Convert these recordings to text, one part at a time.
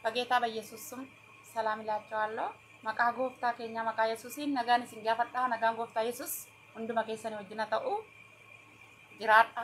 በጌታ በኢየሱስ ስም ሰላም ይላቸዋለሁ። መቃ ጎፍታ ኬኛ መቃ ኢየሱሲን ነጋን isin gaafadha nagaan gooftaa yesus hunduma keessanii wajjin haa ta'u jiraadha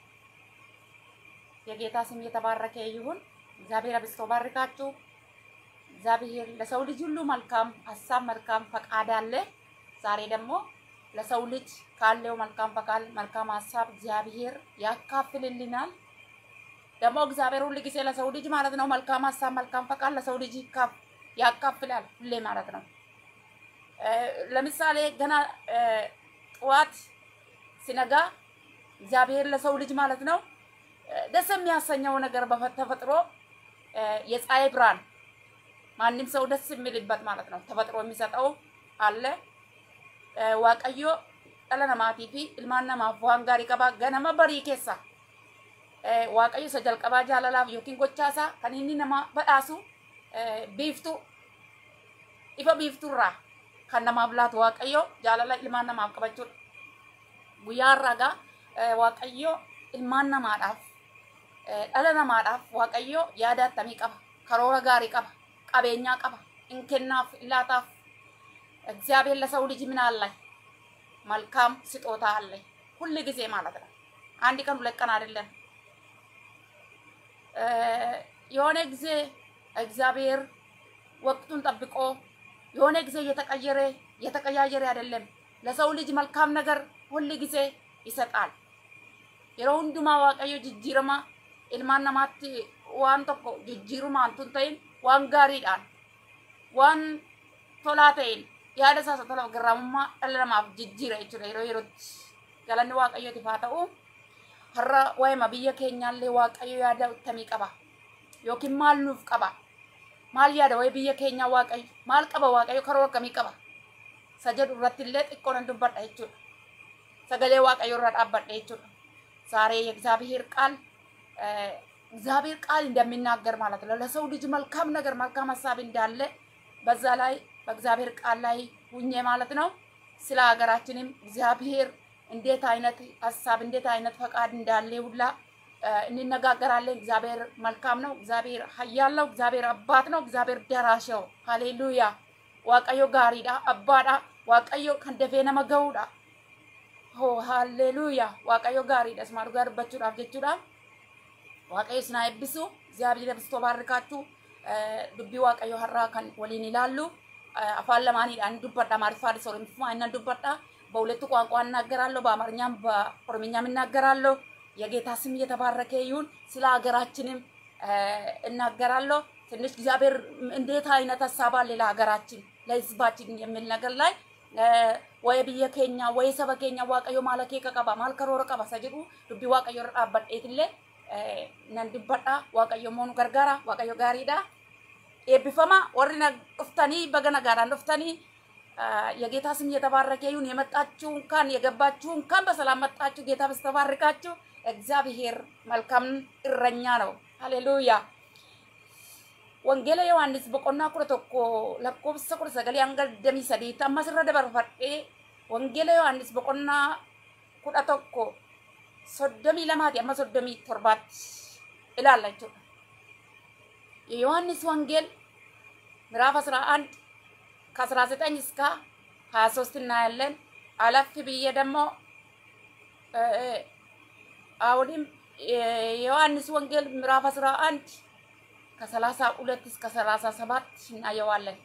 የጌታ ስም የተባረከ ይሁን። እግዚአብሔር አብዝቶ ባርካችሁ። እግዚአብሔር ለሰው ልጅ ሁሉ መልካም ሀሳብ መልካም ፈቃድ አለ። ዛሬ ደግሞ ለሰው ልጅ ካለው መልካም ፈቃድ መልካም ሀሳብ እግዚአብሔር ያካፍልልናል። ደግሞ እግዚአብሔር ሁል ጊዜ ለሰው ልጅ ማለት ነው መልካም ሀሳብ መልካም ፈቃድ ለሰው ልጅ ይካፍ- ያካፍላል ሁሌ ማለት ነው። እ፣ ለምሳሌ ገና እ፣ ጠዋት ሲነጋ እግዚአብሔር ለሰው ልጅ ማለት ነው እ፣ ደስ የሚያሰኘው ነገር በተፈጥሮ እ፣ የፀሐይ ብርሃን ማንም ሰው ደስ የሚልበት ማለት ነው ተፈጥሮ የሚሰጠው አለ። እ፣ ዋቀዮ dhala namaatii fi ilmaan namaaf waan gaarii qaba ganama barii keessa Eh, waaqayyo isa jalqabaa jaalalaaf yookiin gochaasaa kan inni nama badhaasu eh, biiftuu ifa biiftuurraa kan namaaf laatu waaqayyo jaalala ilmaan namaaf qabachuudha. Guyyaa har'aagaa eh, waaqayyo ilmaan namaadhaaf eh, dhala namaadhaaf waaqayyo yaada attamii qaba karoora gaarii qaba qabeenyaa qaba in kennaaf in laataaf እግዚአብሔር ለሰው ልጅ ምን አለ መልካም ስጦታ አለ ሁል ጊዜ ማለት ነው። አንድ ቀን ሁለት ቀን አይደለም። የሆነ ጊዜ እግዚአብሔር ወቅቱን ጠብቆ የሆነ ጊዜ እየተቀየረ እየተቀያየረ አይደለም። ለሰው ልጅ መልካም ነገር ሁል ጊዜ ይሰጣል። yeroo hundumaa waaqayyo jijjiirama ilmaan namaatti waan tokko jijjiiruma hantuun ta'in waan gaariidhaan waan tolaa ta'een yaada isaas tola garraamummaa dhala namaaf jijjiira jechuudha yeroo yerootti galanni waaqayyootiif haa ta'u har'a waa'ima biyya keenyaallee waaqayyo yaada akkamii qaba yookiin maal nuuf qaba maal yaada waa'ee biyya keenyaa waaqayyo maal qaba waaqayyo karoora akkamii qaba isa jedhu irratti illee xiqqoo nan dubbadha jechuudha sagalee waaqayyo irra dhaabbadha jechuudha ዛሬ የእግዚአብሔር ቃል እ፣ እግዚአብሔር ቃል እንደሚናገር ማለት ነው ለሰው ልጅ መልካም ነገር መልካም ሀሳብ እንዳለ በዛ ላይ በእግዚአብሔር ቃል ላይ ሁኜ ማለት ነው ስለ ሀገራችንም እግዚአብሔር እንዴት አይነት ሀሳብ እንዴት አይነት ፈቃድ እንዳለ ሁላ እ፣ እንነጋገራለን። እግዚአብሔር መልካም ነው። እግዚአብሔር ኃያል ነው። እግዚአብሔር አባት ነው። እግዚአብሔር ደራሽ ነው። ሃሌሉያ ዋቀዮ ጋሪዳ አባዳ ዋቀዮ ከንደፌ ነመ ገውዳ ሆ ሃሌሉያ waaqayyo gaariidha ismaa dhugaa dubbachuudhaaf jechuudha waaqayyo isin haa eebbisu እግዚአብሔር አብዝቶ ባርካችሁ dubbii waaqayyo har'aa kan waliin ilaallu afaan lamaaniidhaan dubbadha amaariffaa ኦሮምኛ እና ዱበዳ በሁለቱ ቋንቋ እናገራለሁ በአማርኛም በኦሮምኛም እናገራለሁ የጌታ ስም እየተባረከ ይሁን ስለ ሀገራችንም እናገራለሁ ትንሽ እግዚአብሔር እንዴት አይነት ሀሳብ አለ ለሀገራችን ለህዝባችን የሚል ነገር ላይ ወይ biyya keenya ወይ saba keenya waaqayyo maal akeeka qaba maal karoora qaba isa jedhu dubbii waaqayyo irra dhaabbadheetillee nan dubbadha waaqayyo immoo nu gargaara waaqayyo gaariidha eebbifama warri na dhuftanii baga nagaadhaan dhuftanii የጌታ ስም እየተባረከ ይሁን። የመጣችሁ እንኳን የገባችሁ እንኳን በሰላም መጣችሁ። ጌታ በስተባርካችሁ። እግዚአብሔር መልካም እረኛ ነው። ሃሌሉያ wangeela yohaannis boqonnaa kudha tokko lakkoofsa kudha sagalee hanga digdamii sadiitti ammas irra dabarfadhee wangeela yohaannis boqonnaa kudha tokko soddomii lamaati amma soddomii torbaatti ilaalla jechuudha. የዮሐንስ ወንጌል ምዕራፍ አስራ አንድ ከአስራ ዘጠኝ እስከ ሀያ ሶስት እናያለን። አለፍ ብዬ ደግሞ አሁንም የዮሐንስ ወንጌል ምዕራፍ አስራ አንድ ከሰላሳ ሁለት እስከ ሰላሳ ሰባት እናየዋለን።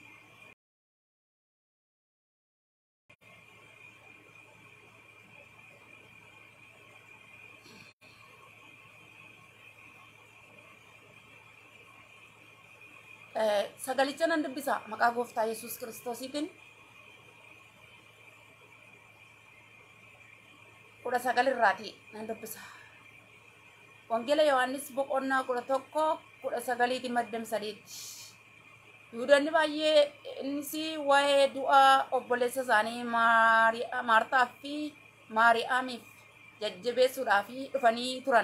sagalicha nan dubbisa maqaa gooftaa yesus kiristoosiitiin kudha sagal irraati nan dubbisa wangeela yohaannis boqonnaa kudha tokko kudha sagaliiti maddam sadiitti yihudoonni baay'ee innis waa'ee du'a obboleessa isaanii maartaa fi maariyaamiif jajjabeessuudhaaf dhufanii turan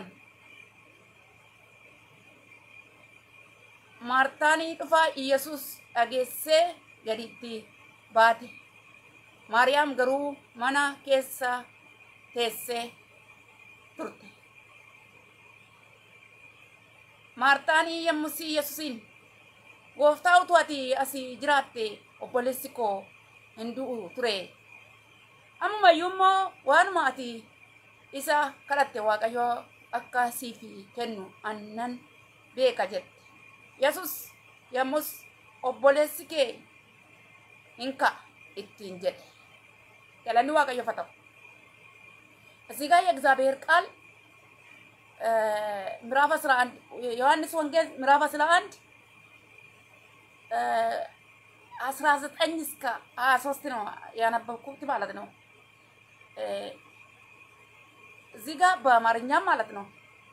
maartaanii dhufa iyesus dhageessee gaditti baate maariyaam garuu mana keessa teessee turte maartaanii yommus yesusiin gooftaa utuu ati asii jiraatte obboleessi koo hin du'u ture ammayyuu immoo waanuma ati isa kadhatte waaqayyo akka siif kennu annan beeka jette yesus yommus obboleessi kee hin ka'a ittiin jedhe galanni waaqayyofa ta'u እዚህ ጋር የእግዚአብሔር ቃል ምዕራፍ 11 ዮሐንስ ወንጌል ምዕራፍ 11 19 እስከ 23 ነው ያነበብኩት ማለት ነው። እዚህ ጋር በአማርኛም ማለት ነው።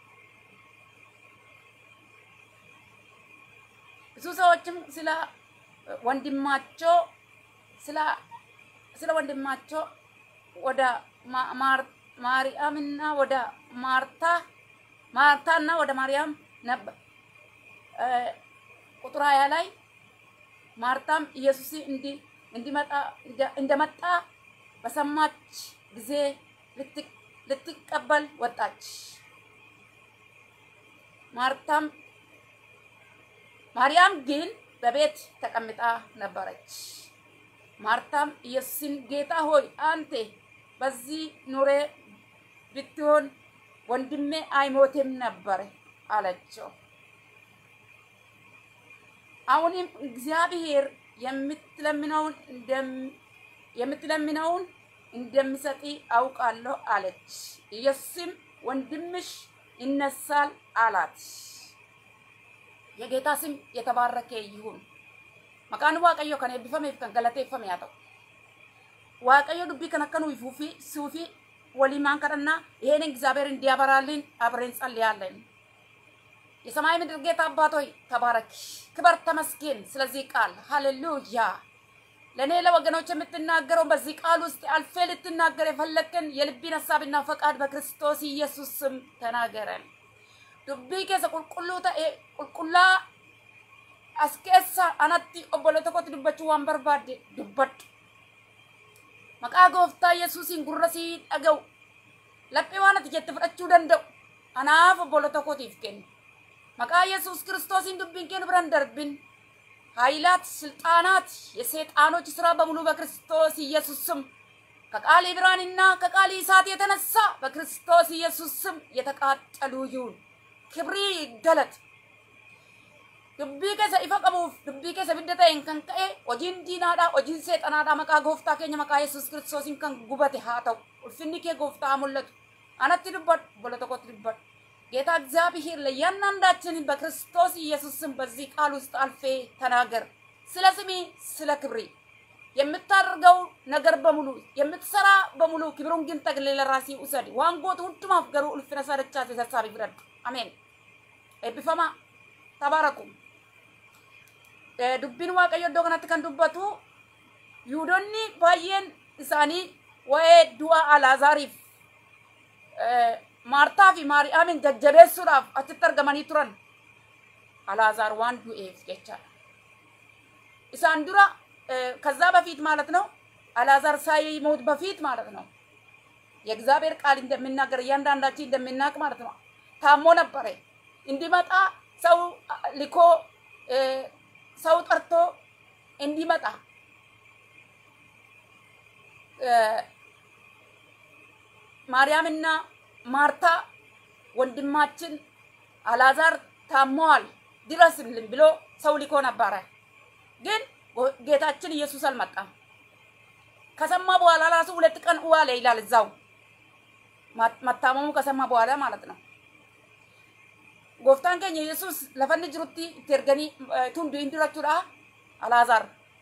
ብዙ ሰዎችም ስለ ወንድማቸው ስለ ስለ ወንድማቸው ወደ ማርያምና ወደ ማርታ ማርታና ወደ ማርያም ነበር። ቁጥር ሀያ ላይ ማርታም ኢየሱስ እንዲመጣ እንደመጣ በሰማች ጊዜ ልትቀበል ወጣች። ማርታም ማርያም ግን በቤት ተቀምጣ ነበረች። ማርታም ኢየሱስን ጌታ ሆይ አንተ በዚህ ኑሬ ብትሆን ወንድሜ አይሞትም ነበር አለችው። አሁንም እግዚአብሔር የምትለምነውን የምትለምነውን እንደሚሰጥ አውቃለሁ አለች። ኢየሱስም ወንድምሽ ይነሳል አላት። የጌታ ስም የተባረከ ይሁን። maqaan waaqayyo kan eebbifameef kan galateeffame haa ta'u waaqayyo dubbii kan akka nuyi fuufi suufi waliimaan kadhannaa ይሄን እግዚአብሔር እንዲያበራልን አብረን ጸልያለን። የሰማይ ምድር ጌታ አባት ሆይ ተባረክ፣ ክበር፣ ተመስገን ስለዚህ ቃል ሃሌሉያ። ለእኔ ለወገኖች የምትናገረው በዚህ ቃል ውስጥ አልፌ ልትናገር የፈለግን የልቢን ሀሳብና ፈቃድ በክርስቶስ ኢየሱስ ስም ተናገረን። ዱቢ keessa qulqulluu ta'e qulqullaa as keessa anatti obbolo tokkotti dubbachuu waan barbaadde dubbadhu. Maqaa gooftaa Yesuusiin gurra sii dhaga'u. Laphee waan ati jette fudhachuu danda'u. Anaaf obbolo tokkotiif kennu. Maqaa Yesuus Kiristoosiin dubbiin kennu biran darbin. ኃይላት፣ ስልጣናት፣ የሰይጣኖች ስራ በሙሉ በክርስቶስ ኢየሱስ ስም ከቃል ብርሃንና ከቃል እሳት የተነሳ በክርስቶስ ኢየሱስ ስም የተቃጠሉ ይሁን። ክብሪ ይገለጥ። dubbii keessa ifa qabuuf dubbii keessa bidda ta'een kan ka'e hojiin diinaadha hojiin seexanaadha maqaa gooftaa keenya maqaa yesus kiristoosiin kan gubate haa ta'u ulfinni kee gooftaa haa mul'atu anatti dubbadhu bola tokkotti dubbadhu ጌታ እግዚአብሔር ለእያንዳንዳችን በክርስቶስ ኢየሱስ ስም በዚህ ቃል ውስጥ አልፌ ተናገር። ስለ ስሜ ስለ ክብሬ የምታደርገው ነገር በሙሉ የምትሰራ በሙሉ ክብሩን ግን ጠቅልለህ ለራሴ ውሰድ። ዋንጎት ሁንዱማፍ ገሩ ኡልፍነ ሰረቻ ተሳሳቢ ፍረድ አሜን። ኤብቢፈማ ተባረኩ። dubbiin waaqayyo iddoo kanatti kan dubbatu yihudoonni baay'een isaanii waa'ee du'a alaazaariif maartaa fi maari'aamin jajjabeessuudhaaf achitti argamanii turan alaazaar waan du'eef jechaadha. isaan dura ከዛ በፊት ማለት ነው አልዓዛር ሳይሞት በፊት ማለት ነው የእግዚአብሔር ቃል እንደሚናገር እያንዳንዳችን እንደሚናቅ ማለት ነው ታሞ ነበረ እንዲመጣ ሰው ልኮ ሰው ጠርቶ እንዲመጣ ማርያምና ማርታ ወንድማችን አልዓዛር ታሟል ድረስልን ብሎ ሰው ልኮ ነበረ። ግን ጌታችን ኢየሱስ አልመጣም። ከሰማ በኋላ ራሱ ሁለት ቀን ዋለ ይላል እዛው መታመሙ ከሰማ በኋላ ማለት ነው። gooftaan keenya yesus lafa inni jirutti itti erganii tundu hin durachuudha alaazaar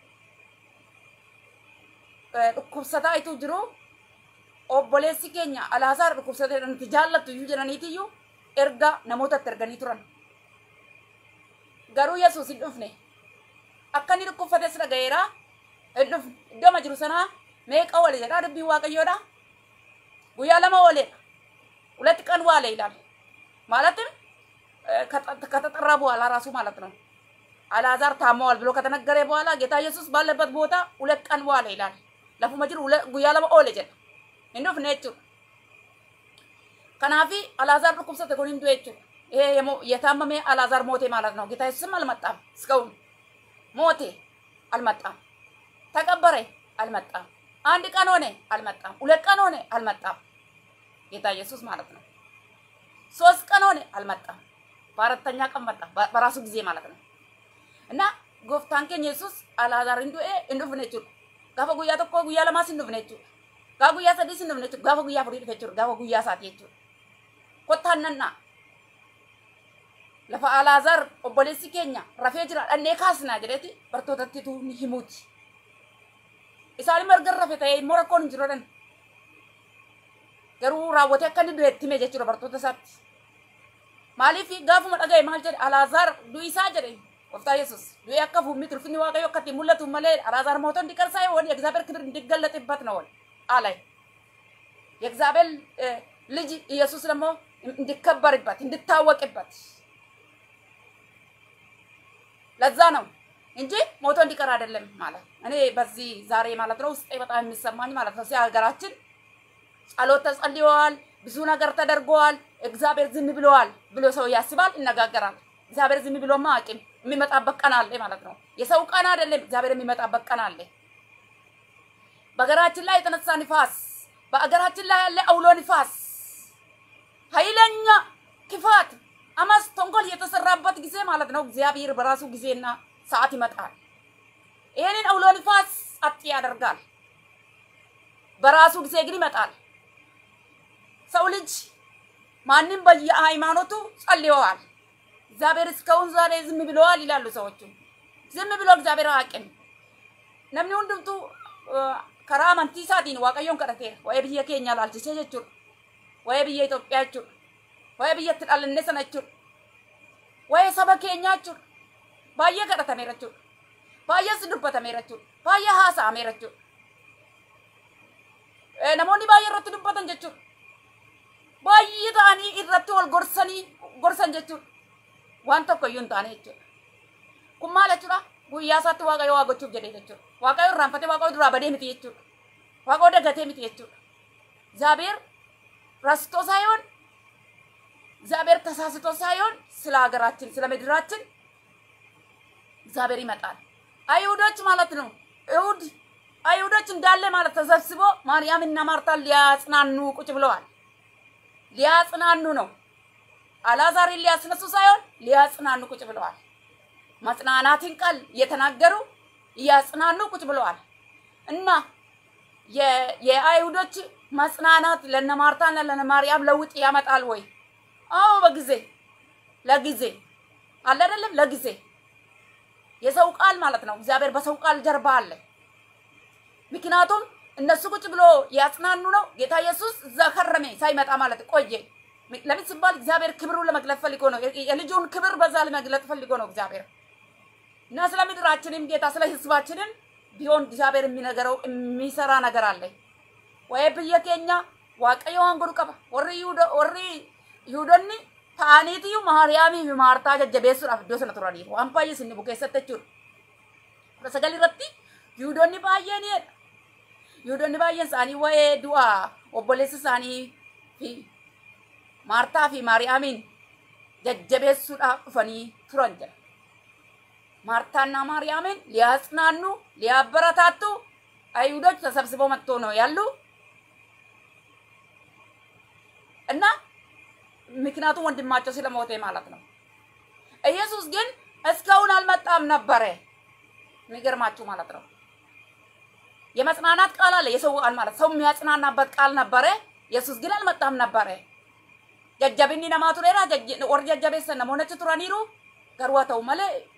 dhukkubsataa ituu jiru obboleessi keenya alaazaar dhukkubsatee nuti jaallattu iyyuu jedhaniitiyyuu erga namootatti erganii turan garuu yesus hin dhufne akka inni dhukkubsates dhaga'eera hin dhufne iddoo jiru sanaa meeqa wale jedhaa dubbiin waaqayyoodha guyyaa lama waleedha ሁለት ቀን ዋለ ይላል ማለትም ከተጠራ በኋላ ራሱ ማለት ነው። አልዓዛር ታመዋል ብሎ ከተነገረ በኋላ ጌታ ኢየሱስ ባለበት ቦታ ሁለት ቀን በኋላ ይላል። ለፉ መጅር ጉያ ለመ ኦለ ጀ እንዱፍ ነቹ ከናፊ አልዓዛር dhukkubsate kun hindu jechuudha። ይሄ የታመመ አልዓዛር ሞቴ ማለት ነው። ጌታ ኢየሱስም አልመጣም እስካሁን ሞቴ አልመጣም። ተቀበረ አልመጣም። አንድ ቀን ሆነ አልመጣም። ሁለት ቀን ሆነ አልመጣም። ጌታ ኢየሱስ ማለት ነው። ሶስት ቀን ሆነ አልመጣም። በአራተኛ ቀን መጣ፣ በራሱ ጊዜ ማለት ነው። እና ጎፍታን ኬኛ ኢየሱስ አልዓዛር እንዱኤ እንዱፍነ jechuudha. Gaafa guyyaa tokko guyyaa lamaas hin dhufne jechuudha. Gaafa guyyaa sadiis hin dhufne jechuudha. Gaafa guyyaa afurii dhufe jechuudha. Gaafa guyyaa isaati jechuudha. Kottaan nannaa. Lafa Alaazaar obboleessi keenya rafee jira dhannee kaasnaa jedheeti bartootatti tuuni himuuti. Isaan marga rafe ta'ee immoo rakkoon hin jiru dhan. Garuu raawwatee akka inni du'eetti hime jechuudha bartoota isaatti. Maaliif gaafuma dhaga'e maal jedhe Alaazaar du'i isaa jedhe gooftaa Yesuus du'ee akka fuummi tulfinni waaqayyo akka ittiin mul'atu malee Alaaዛር ሞቶ እንዲቀር ሳይሆን የእግዚአብሔር ክብር እንዲገለጥበት ነው አላይ የእግዚአብሔር ልጅ ኢየሱስ ደግሞ እንዲከበርበት እንዲታወቅበት ለዛ ነው እንጂ ሞቶ እንዲቀር አይደለም ማለት እኔ በዚህ ዛሬ ማለት ነው ውስጤ በጣም የሚሰማኝ ማለት ነው። ሀገራችን ጸሎት ተጸልየዋል፣ ብዙ ነገር ተደርገዋል። እግዚአብሔር ዝም ብለዋል ብሎ ሰው ያስባል፣ ይነጋገራል። እግዚአብሔር ዝም ብሎማ አቅም የሚመጣበት ቀን አለ ማለት ነው። የሰው ቀን አይደለም፣ እግዚአብሔር የሚመጣበት ቀን አለ። በሀገራችን ላይ የተነሳ ንፋስ፣ በሀገራችን ላይ ያለ አውሎ ንፋስ፣ ኃይለኛ ክፋት አመፅ ተንኮል የተሰራበት ጊዜ ማለት ነው። እግዚአብሔር በራሱ ጊዜና ሰዓት ይመጣል። ይህንን አውሎ ንፋስ ጸጥ ያደርጋል። በራሱ ጊዜ ግን ይመጣል። ሰው ልጅ ማንም በየሃይማኖቱ ጸልየዋል። እግዚአብሔር እስካሁን ዛሬ ዝም ብለዋል ይላሉ ሰዎቹ። ዝም ብሎ እግዚአብሔር አያውቅም። namni hundumtuu karaa amantii isaatiin waaqayyoon kadhateera. Waa'ee biyya keenya ilaalchisee jechuudha. Waa'ee biyya Itoophiyaa jechuudha. Waa'ee biyyatti dhalanne sana jechuudha. Waa'ee saba keenyaa jechuudha. Baay'ee kadhatameera jechuudha. Baay'ees dubbatameera jechuudha. Baay'ee haasa'ameera jechuudha. Namoonni baay'ee irratti dubbatan jechuudha. Baay'ee ta'anii irratti wal gorsanii gorsan jechuudha. Waan tokko iyyuu hin taane jechuudha. Kun maal jechuudha? Guyyaa isaatti waaqayyo waa gochuuf jedhee jechuudha. Waaqayyo irraanfatee waaqayyo duraa badee miti jechuudha. Waaqayyo dagatee miti jechuudha. እግዚአብሔር ረስቶ ሳይሆን እግዚአብሔር ተሳስቶ ሳይሆን ስለ ሀገራችን ስለ ምድራችን እግዚአብሔር ይመጣል። አይሁዶች ማለት ነው። እሁድ አይሁዶች እንዳለ ማለት ተሰብስቦ ማርያምና ማርታን ሊያጽናኑ ቁጭ ብለዋል። ሊያጽናኑ ነው። አልዓዛርን ሊያስነሱ ሳይሆን ሊያጽናኑ ቁጭ ብለዋል። መጽናናትን ቃል እየተናገሩ እያጽናኑ ቁጭ ብለዋል እና የአይሁዶች መጽናናት ለነ ማርታና ለነ ማርያም ለውጥ ያመጣል ወይ? አዎ በጊዜ ለጊዜ አለ አይደለም፣ ለጊዜ የሰው ቃል ማለት ነው። እግዚአብሔር በሰው ቃል ጀርባ አለ። ምክንያቱም እነሱ ቁጭ ብሎ ያጽናኑ ነው። ጌታ ኢየሱስ እዛ ከረሜ ሳይመጣ ማለት ቆየ። ለምን ሲባል እግዚአብሔር ክብሩን ለመግለጥ ፈልጎ ነው። የልጁን ክብር በዛ ለመግለጥ ፈልጎ ነው እግዚአብሔር እና ስለ ምድራችንም ጌታ ስለ ህዝባችንም ቢሆን እግዚአብሔር የሚነገረው የሚሰራ ነገር አለ ወይ ብየ ኬኛ waaqayyo waan godhu qaba warri warri yihuudonni ta'aniitiyyuu maariyaamii fi maartaa jajjabeessuudhaaf iddoo sana turaniif waan baay'ee isin bukeessatti jechuudha. kudha sagal irratti yihuudonni baay'een jedha. Yihuudonni baay'een isaanii waa'ee du'a obboleessa isaanii fi maartaa fi maariyaamiin jajjabeessuudhaaf dhufanii turan jedha. ማርታና ማርያምን ሊያጽናኑ ሊያበረታቱ አይሁዶች ተሰብስበው መጥቶ ነው ያሉ እና ምክንያቱም ወንድማቸው ስለሞተ ማለት ነው። ኢየሱስ ግን እስካሁን አልመጣም ነበረ። የሚገርማችሁ ማለት ነው። የመጽናናት ቃል አለ፣ የሰው ቃል ማለት ሰው የሚያጽናናበት ቃል ነበረ። ኢየሱስ ግን አልመጣም ነበረ። ጀጀብኒ ነማ ቱሬራ ወር ጀጀቤሰን ነሞነች ቱረኒሩ ገርዋ ተው መሌ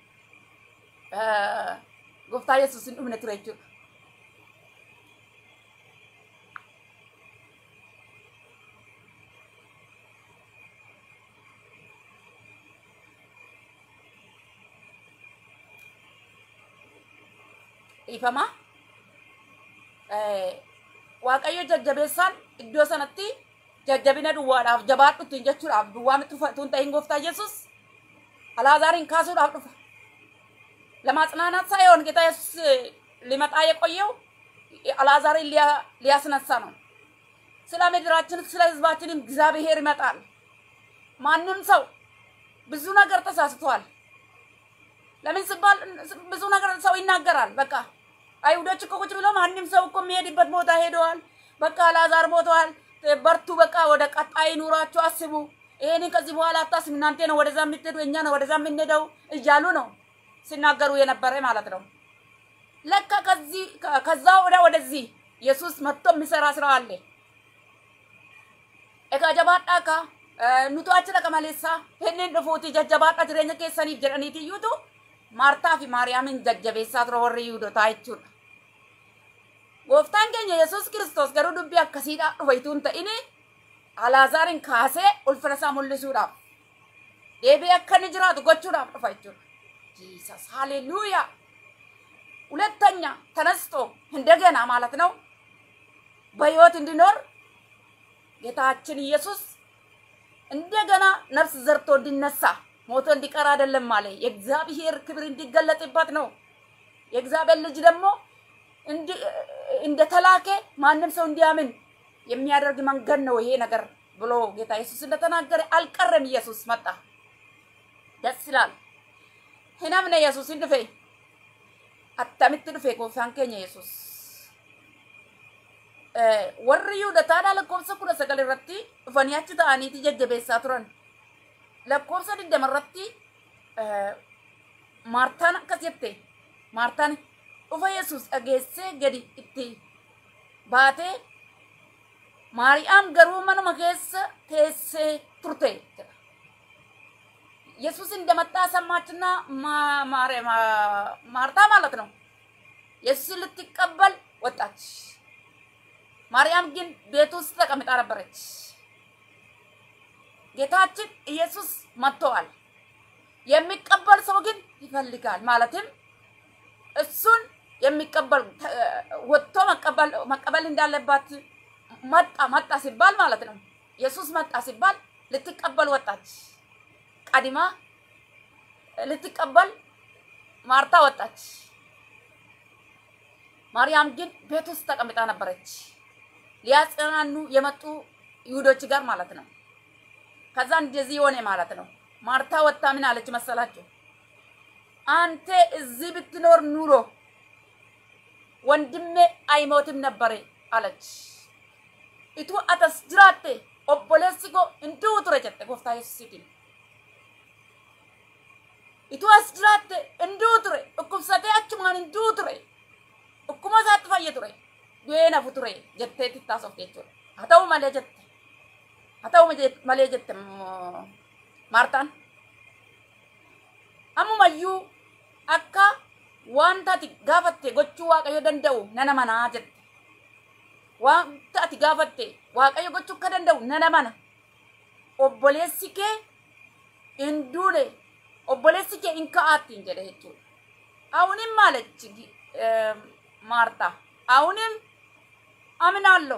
gooftaa yesuus hin dhumne ture jechuudha. Dhiifama. Waaqayyo jajjabeessaan iddoo sanatti jajjabina duwwaadhaaf jabaadhutti jechuudhaaf duwwaa miti tun ta'in gooftaa yesuus alaazaariin kaasuudhaaf dhufa. ለማጽናናት ሳይሆን ጌታ ኢየሱስ ሊመጣ የቆየው አልዓዛርን ሊያስነሳ ነው። ስለ ምድራችን ስለ ህዝባችንም እግዚአብሔር ይመጣል። ማንም ሰው ብዙ ነገር ተሳስቷል። ለምን ሲባል ብዙ ነገር ሰው ይናገራል። በቃ አይሁዶች እኮ ቁጭ ብለው ማንም ሰው እኮ የሚሄድበት ቦታ ሄደዋል። በቃ አልዓዛር ሞተዋል። በርቱ፣ በቃ ወደ ቀጣይ ኑሯችሁ አስቡ። ይሄንን ከዚህ በኋላ አታስቡ። እናንተ ነው ወደዛ የምትሄዱ፣ እኛ ነው ወደዛ የምንሄደው እያሉ ነው ሲናገሩ የነበረ ማለት ነው። ለካ ከዚህ ከዛ ወደ ወደዚህ ኢየሱስ መጥቶ የሚሰራ ስራ አለ። ኤጋ ጀባadhaa ka nutu achi dhaqa maleessa hinni dhufuuti jajjabaadha jireenya keessaniif jedhaniiti iyyuutu maartaa fi maariyaamin jajjabeessaa ture warri yihudotaa jechuudha. Gooftaan keenya Yesuus Kiristoos garuu dubbii akkasiidhaa dhufa ituu hin ta'ini Alaazaarin kaasee ulfina isaa mul'isuudhaaf deebi'ee akka inni jiraatu gochuudhaaf dhufa jechuudha. Jesus ሃሌሉያ ሁለተኛ ተነስቶ እንደገና ማለት ነው በህይወት እንዲኖር ጌታችን ኢየሱስ እንደገና ነፍስ ዘርቶ እንዲነሳ ሞቶ እንዲቀር አይደለም አለ። የእግዚአብሔር ክብር እንዲገለጥበት ነው። የእግዚአብሔር ልጅ ደግሞ እንደተላከ ማንም ሰው እንዲያምን የሚያደርግ መንገድ ነው ይሄ ነገር ብሎ ጌታ ኢየሱስ እንደተናገረ አልቀረም። ኢየሱስ መጣ። ደስ ይላል። hinamne yesuusin dhufe attamitti dhufe gooftaan keenya yesus warri yihudotaadhaa lakkoofsa kudha sagal irratti dhufanii achi ta'aniiti jajjabeessaa turan lakkoofsa digdama irratti maartaan akkas jette maartaan dhufa yesus dhageessee gadi itti baatee maariyaam garuu manuma keessa teessee turte jedha ኢየሱስ እንደመጣ ሰማችና ማርታ ማለት ነው ኢየሱስን ልትቀበል ወጣች። ማርያም ግን ቤት ውስጥ ተቀምጣ ነበረች። ጌታችን ኢየሱስ መጥተዋል። የሚቀበል ሰው ግን ይፈልጋል። ማለትም እሱን የሚቀበል ወጥቶ መቀበል እንዳለባት መጣ መጣ ሲባል ማለት ነው። ኢየሱስ መጣ ሲባል ልትቀበል ወጣች። ቀድማ ልትቀበል ማርታ ወጣች። ማርያም ግን ቤት ውስጥ ተቀምጣ ነበረች፣ ሊያጽናኑ የመጡ ይሁዶች ጋር ማለት ነው። ከዛ እንደዚህ ሆነ ማለት ነው። ማርታ ወጣ ምን አለች መሰላችሁ? አንተ እዚህ ብትኖር ኑሮ ወንድሜ አይሞትም ነበረ አለች። ኢቱ አተስ ጅራቴ ኦቦሌሲ ኮ እንዲሁ ቱረ ጀtte gooftaa yesuusiitiin Itu as jiraatte hinduu ture. Dhukkubsatee achumaan hinduu ture. Dhukkuma isaatti fayya ture. Du'ee nafu ture jettee tittaasofte jechuudha. Haa ta'u malee jette. Haa ta'u malee jette Maartaan. Ammumayyuu akka wanta ati gaafatte gochuu Waaqayyo danda'u nana manaa jette. Wanta ati gaafatte Waaqayyo gochuu akka danda'u nana mana. Obboleessi kee hin duune obboleessi kee hin ka'aattiin jedhe jechuudha. አሁንም አለች ማርታ፣ አሁንም አምናለሁ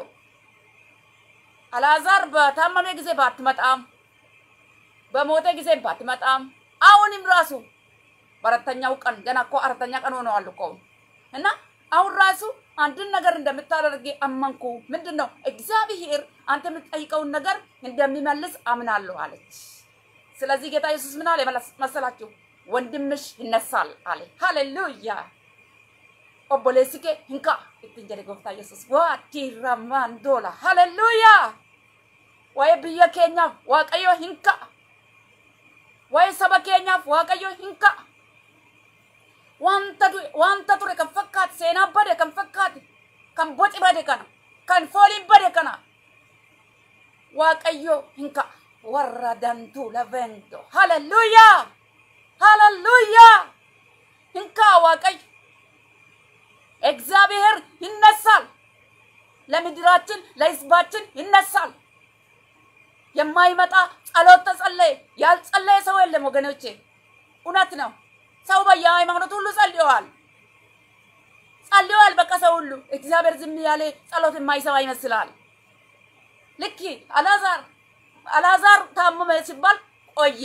አልዓዛር በታመመ ጊዜ ባትመጣም በሞተ ጊዜ ባትመጣም አሁንም ራሱ በአራተኛው ቀን ገና እኮ አራተኛ ቀን ሆነዋል እኮ እና አሁን ራሱ አንድን ነገር እንደምታደርግ አመንኩ። ምንድን ነው እግዚአብሔር አንተ የምትጠይቀውን ነገር እንደሚመልስ አምናለሁ አለች። ስለዚህ ጌታ ኢየሱስ ምን አለ መሰላችሁ? ወንድምሽ ይነሳል አለ። ሃሌሉያ ኦቦሌሲ ኬ ሂንካ ittiin jedhe gooftaa yesus waati ramaan dola haleluuyaa waa'ee biyya keenyaaf waaqayyo hin ka'a waa'ee saba keenyaaf waaqayyo hin ka'a wanta wanta ture kan fakkaate seenaa bade kan fakkaate kan boci bade kana kan fooliin bade kana waaqayyo hin ka'a warra dantuu lavento haleluuyaa haleluuyaa hin ka'a waaqayyo እግዚአብሔር ይነሳል። ለምድራችን ለሕዝባችን ይነሳል። የማይመጣ ጸሎት ተጸለየ። ያልጸለየ ሰው የለም ወገኖቼ፣ እውነት ነው። ሰው በየሃይማኖት ሁሉ ጸልየዋል ጸልየዋል። በቃ ሰው ሁሉ እግዚአብሔር ዝም ያለ ጸሎት የማይሰማ ይመስላል። ልክ አልዓዛር አልዓዛር ታመመ ሲባል ቆየ።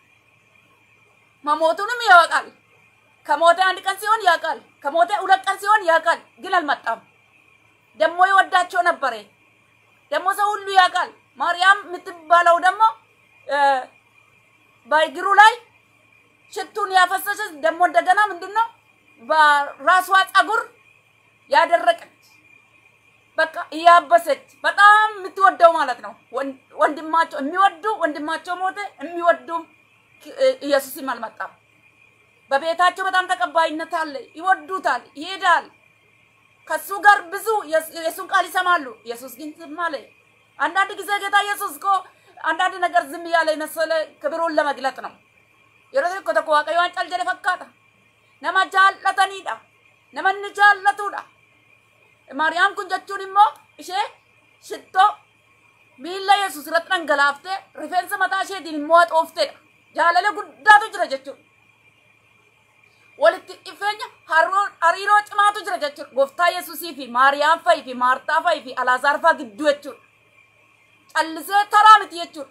መሞቱንም ያወቃል። ከሞተ አንድ ቀን ሲሆን ያውቃል። ከሞተ ሁለት ቀን ሲሆን ያውቃል። ግን አልመጣም። ደግሞ ይወዳቸው ነበረ። ደግሞ ሰው ሁሉ ያውቃል። ማርያም የምትባለው ደግሞ በእግሩ ላይ ሽቱን ያፈሰሰች ደግሞ እንደገና ምንድን ነው በራሷ ፀጉር ያደረቀች በቃ እያበሰች በጣም የምትወደው ማለት ነው። ወንድማቸው የሚወዱ ወንድማቸው ሞተ፣ የሚወዱም ኢየሱስም አልመጣም። በቤታቸው በጣም ተቀባይነት አለ፣ ይወዱታል፣ ይሄዳል። ከሱ ጋር ብዙ የሱን ቃል ይሰማሉ። ኢየሱስ ግን ዝም አለ። አንዳንድ ጊዜ ጌታ ኢየሱስ እኮ አንዳንድ ነገር ዝም እያለ የመሰለ ክብሩን ለመግለጥ ነው። yeroo tokko tokko waaqayyo waan cal jedhe fakkaata nama jaallataniidha namanni jaallatuudha maariyaam kun jechuun immoo ishee shittoo miilla yesus irratti dhangalaaftee rifeensa mataa isheetiin immoo haxoofteedha jaalala guddaatu jira jechuudha walitti dhufeenya hariiroo cimaatu jira jechuudha gooftaa yesusii fi maariyaam fa'i fi maartaa fa'i fi alaazaar fa'a gidduu jechuudha callisee taraa miti jechuudha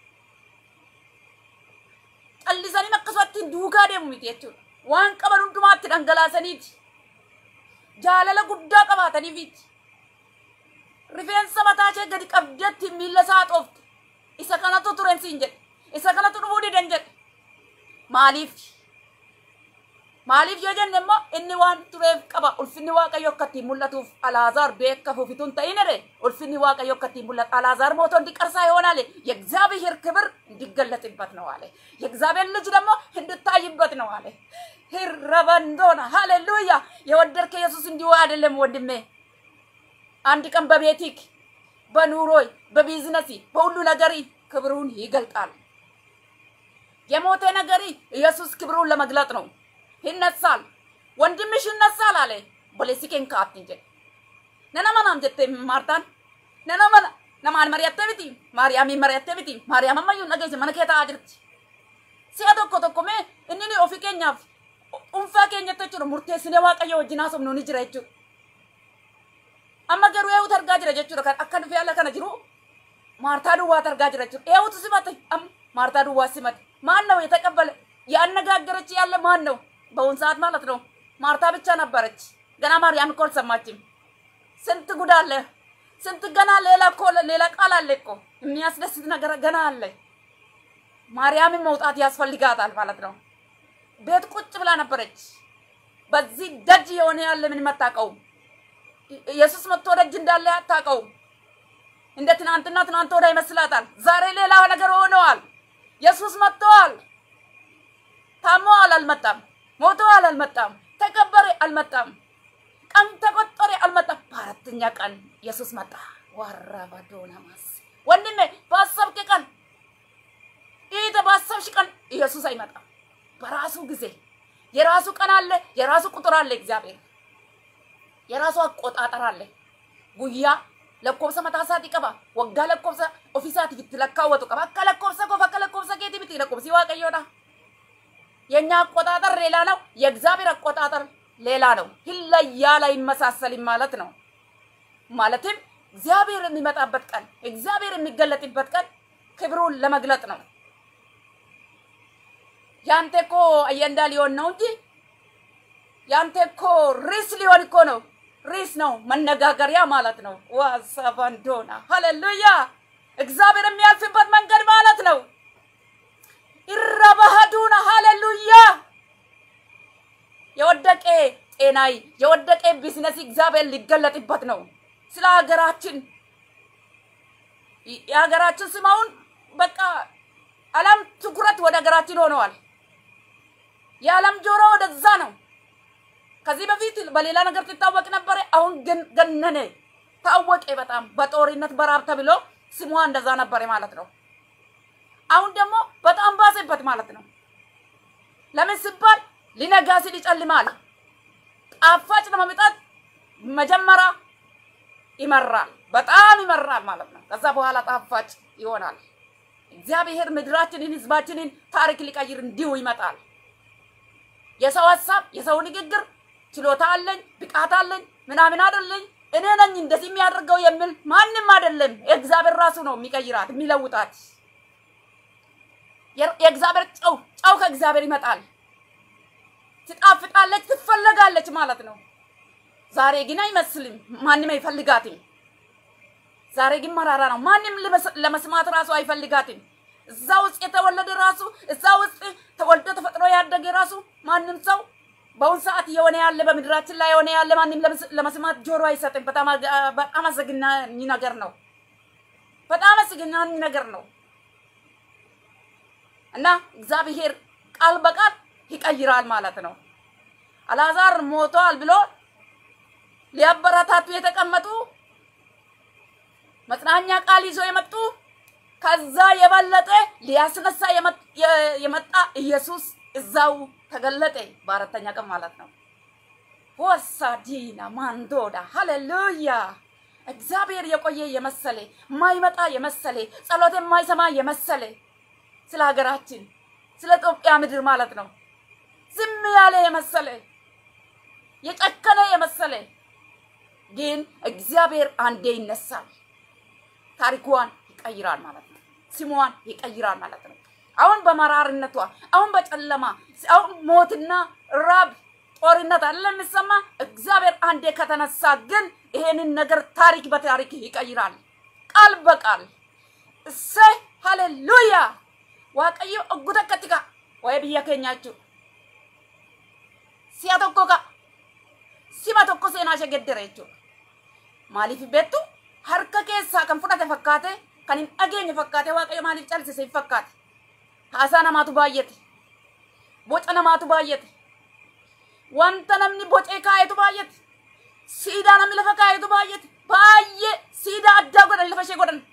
callisanii akkasumatti duukaa deemu miti jechuudha. Waan qaban hundumaatti dhangalaasaniiti. Jaalala guddaa qabaataniifiti. Rifeensa mataa ishee gadi qabdeetti miilla isaa haxoofte. Isa kanatu turen siin jedhe. Isa kanatu dhufuu didan jedhe. Maaliif? Maaliif yoo jenne immoo inni waan tureef qaba. Ulfinni Waaqayyo akka ittiin mul'atuuf Alaazaar beeka fufituun ta'inere. Ulfinni Waaqayyo akka ittiin mul'atu አልዓዛር ሞቶ እንዲቀርሳ ይሆናል። የእግዚአብሔር ክብር እንዲገለጥበት ነው አለ። የእግዚአብሔር ልጅ ደግሞ እንድታይበት ነው አለ። ሂረበንዶና ሃሌሉያ። የወደድከ ኢየሱስ እንዲሁ አይደለም ወንድሜ። አንድ ቀን በቤቲክ በኑሮይ በቢዝነሲ በሁሉ ነገሪ ክብሩን ይገልጣል። የሞተ ነገሪ ኢየሱስ ክብሩን ለመግለጥ ነው። ይነሳል። ወንድምሽ ይነሳል አለ ቦሌሲኬን ካትን ጀ ነነመናም ጀቴ ማርታን ነነመና ነማን መሪያቴ ብቲ ማርያሚ መሪያቴ ብቲ ማርያም አማዩ ነገጀ መነ ኬታ አጅርቲ ሲያ tokko tokko mee inni ni ofii keenyaaf dhuunfaa keenyatti jechuudha murteessinee waaqayyo wajjin haasofnu ni jira jechuudha. Amma garuu eewutu argaa jira jechuudha kan akka dhufee ala kana jiru maartaa duwwaatu argaa jira jechuudha. Eewutu simate amma maartaa duwwaa simate ማን ነው የተቀበለ ያነጋገረች ያለ ማን ነው? በአሁን ሰዓት ማለት ነው። ማርታ ብቻ ነበረች። ገና ማርያም እኮ አልሰማችም። ስንት ጉድ አለ፣ ስንት ገና ሌላ እኮ ሌላ ቃል አለ እኮ የሚያስደስት ነገር ገና አለ። ማርያምን መውጣት ያስፈልጋታል ማለት ነው። ቤት ቁጭ ብላ ነበረች። በዚህ ደጅ የሆነ ያለ ምንም አታውቀውም። ኢየሱስ መጥቶ ደጅ እንዳለ አታውቀውም። እንደ ትናንትና ትናንት ወዳ ይመስላታል። ዛሬ ሌላ ነገር ሆነዋል። ኢየሱስ መጥተዋል። ታመዋል፣ አልመጣም። ሞተዋል፣ አልመጣም። ተቀበረ፣ አልመጣም። ቀን ተቆጠረ፣ አልመጣም። በአራተኛ ቀን ኢየሱስ መጣ። ዋራባዶና ማስ ወንድሜ ባሰብክ ቀን ይህ ባሰብሽ ቀን ኢየሱስ አይመጣም። በራሱ ጊዜ የራሱ ቀን አለ፣ የራሱ ቁጥር አለ። እግዚአብሔር የራሱ አቆጣጠር አለ። ጉያ lakkoofsa mataa isaatii qaba. Waggaa lakkoofsa ofiisaatiif itti lakkaawwatu qaba. Akka lakkoofsa koof akka lakkoofsa keetii miti lakkoofsi waaqayyoodha. የኛ አቆጣጠር ሌላ ነው። የእግዚአብሔር አቆጣጠር ሌላ ነው። ይለያል፣ አይመሳሰልም ማለት ነው። ማለትም እግዚአብሔር የሚመጣበት ቀን፣ እግዚአብሔር የሚገለጥበት ቀን ክብሩን ለመግለጥ ነው። ያንተ እኮ አየንዳ ሊሆን ነው እንጂ ያንተ እኮ ርዕስ ሊሆን እኮ ነው ርዕስ ነው፣ መነጋገሪያ ማለት ነው። ዋሳባንዶና ሃሌሉያ! እግዚአብሔር የሚያልፍበት መንገድ ማለት ነው። ይረባሃዱና ሃሌሉያ! የወደቀ ጤናይ የወደቀ ቢዝነስ እግዚአብሔር ሊገለጥበት ነው። ስለ ሀገራችን የሀገራችን ስም አሁን በቃ ዓለም ትኩረት ወደ ሀገራችን ሆነዋል። የዓለም ጆሮ ወደዛ ነው። ከዚህ በፊት በሌላ ነገር ትታወቅ ነበረ። አሁን ግን ገነነ፣ ታወቀ። በጣም በጦርነት በራብ ተብሎ ስሟ እንደዛ ነበረ ማለት ነው። አሁን ደግሞ በጣም ባሰበት ማለት ነው። ለምን ሲባል ሊነጋ ሲል ይጨልማል። ጣፋጭ ለመምጣት መጀመሪያ ይመራል፣ በጣም ይመራል ማለት ነው። ከዛ በኋላ ጣፋጭ ይሆናል። እግዚአብሔር ምድራችንን፣ ህዝባችንን ታሪክ ሊቀይር እንዲሁ ይመጣል። የሰው ሀሳብ፣ የሰው ንግግር ችሎታ አለኝ ብቃት አለኝ ምናምን አይደለኝ እኔ ነኝ እንደዚህ የሚያደርገው የሚል ማንም አይደለም። የእግዚአብሔር ራሱ ነው የሚቀይራት የሚለውጣት። የእግዚአብሔር ጨው ጨው ከእግዚአብሔር ይመጣል። ትጣፍጣለች፣ ትፈለጋለች ማለት ነው። ዛሬ ግን አይመስልም፣ ማንም አይፈልጋትም። ዛሬ ግን መራራ ነው። ማንም ለመስማት ራሱ አይፈልጋትም። እዛ ውስጥ የተወለደ ራሱ እዛ ውስጥ ተወልዶ ተፈጥሮ ያደገ ራሱ ማንም ሰው በአሁን ሰዓት እየሆነ ያለ በምድራችን ላይ የሆነ ያለ ማንም ለመስማት ጆሮ አይሰጥም። በጣም በጣም አስገናኝ ነገር ነው። በጣም አስገናኝ ነገር ነው እና እግዚአብሔር ቃል በቃል ይቀይራል ማለት ነው። አልዓዛር ሞቷል ብሎ ሊያበረታቱ የተቀመጡ መጽናኛ ቃል ይዞ የመጡ ከዛ የበለጠ ሊያስነሳ የመጣ ኢየሱስ እዛው ተገለጠ በአራተኛ ቀን ማለት ነው። ወሳዲና ማንዶዳ ሃሌሉያ። እግዚአብሔር የቆየ የመሰለ ማይመጣ የመሰለ ጸሎት የማይሰማ የመሰለ ስለ ሀገራችን ስለ ኢትዮጵያ ምድር ማለት ነው ዝም ያለ የመሰለ የጨከነ የመሰለ ግን እግዚአብሔር አንዴ ይነሳል፣ ታሪኳን ይቀይራል ማለት ነው። ስሟን ይቀይራል ማለት ነው። አሁን በመራርነቷ አሁን በጨለማ አሁን ሞትና ራብ ጦርነት አለ የሚሰማ እግዚአብሔር አንዴ ከተነሳ ግን ይሄንን ነገር ታሪክ በታሪክ ይቀይራል፣ ቃል በቃል እሰይ ሃሌሉያ ዋቀዮ እጉተ ከቲካ ወይ ብያ ከኛችሁ si'a tokko ka sima tokko seenaa ishee geddere jechuudha. Maaliif beektu harka keessaa kan fudhate fakkaate kan hin dhageenye fakkaate waaqayyo maaliif calsise hin fakkaate. Haasaa namaatu baay'ate. Boca namaatu baay'ate. Wanta namni bocee kaayetu baay'ate. Siidaa namni lafa kaayetu baay'ate. Baay'ee siidaa addaa godhan lafa ishee godhan.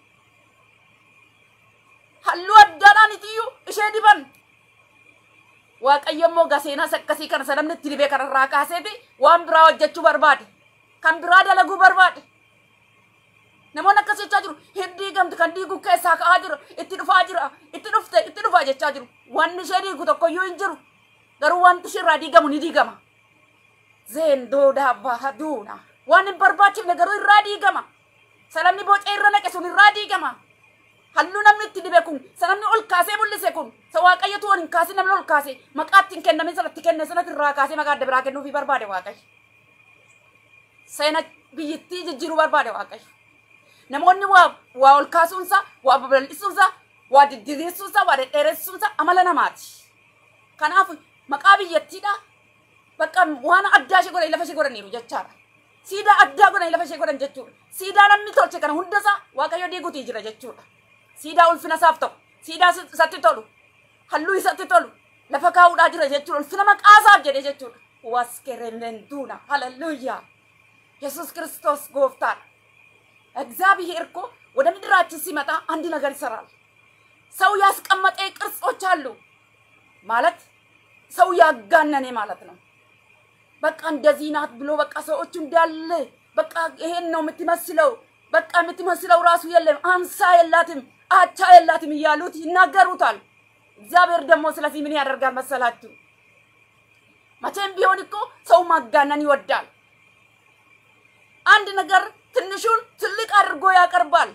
Halluu addaadhaan itiyyuu ishee diban. waaqayyo immoo gaseenas akkasii kana sanamni itti dibee kanarraa kaaseeti waan biraa hojjechuu barbaade kan biraa dalaguu barbaade namoonni akkas jechaa jiru hin diigamtu kan diiguu keessaa ka'aa jira itti dhufaa jira itti dhufte itti dhufaa jechaa jiru wanni ishee diigu tokkoyyuu hin jiru garuu wanti ishirraa diigamu ni diigama zeendoo daabbaa duuna waan hin barbaachifne garuu irraa diigama sanamni bocee irra naqe sun irraa diigama halluu namni itti dibe kun sanamni ol kaasee mul'ise kun sa waaqayyotu ol hin kaasin namni ol kaase maqaa ittiin kennamin sanatti kenne sanatti irraa kaasee maqaa adda biraa kennuufii barbaade waaqayyo. Seena biyyittii jijjiiruu barbaade waaqayyo. Namoonni waa waa ol kaasuunsa, waa babal'isuunsa, waa diddireessuunsa, waa dhedheeressuunsa amala namaati. Kanaaf maqaa biyyattiidha bakka waan addaa ishee godhan lafa ishee godhaniiru jechaadha. Siidaa addaa godhanii lafa ishee godhan jechuudha. Siidaa namni tolche kana hundasaa waaqayyo diiguutii jira jechuudha. siidaa ulfina isaaf ta'u siidaa isatti tolu halluu isatti tolu lafa kaa'uudhaa jira jechuudha ulfina maqaasaaf jedhe jechuudha waskeremenduuna haleluuyaa yesus ክርስቶስ ጎፍታል እግዚአብሔር እኮ ወደ ምድራችን ሲመጣ አንድ ነገር ይሰራል። ሰው ያስቀመጠ ቅርጾች አሉ ማለት ሰው ያጋነነ ማለት ነው። በቃ እንደዚህ ናት ብሎ በቃ ሰዎቹ እንዳለ በቃ ይሄን ነው የምትመስለው በቃ የምትመስለው ራሱ የለም አምሳ የላትም አቻ የላትም እያሉት ይናገሩታል። እግዚአብሔር ደግሞ ስለዚህ ምን ያደርጋል መሰላችሁ? መቼም ቢሆን እኮ ሰው ማጋነን ይወዳል። አንድ ነገር ትንሹን ትልቅ አድርጎ ያቀርባል።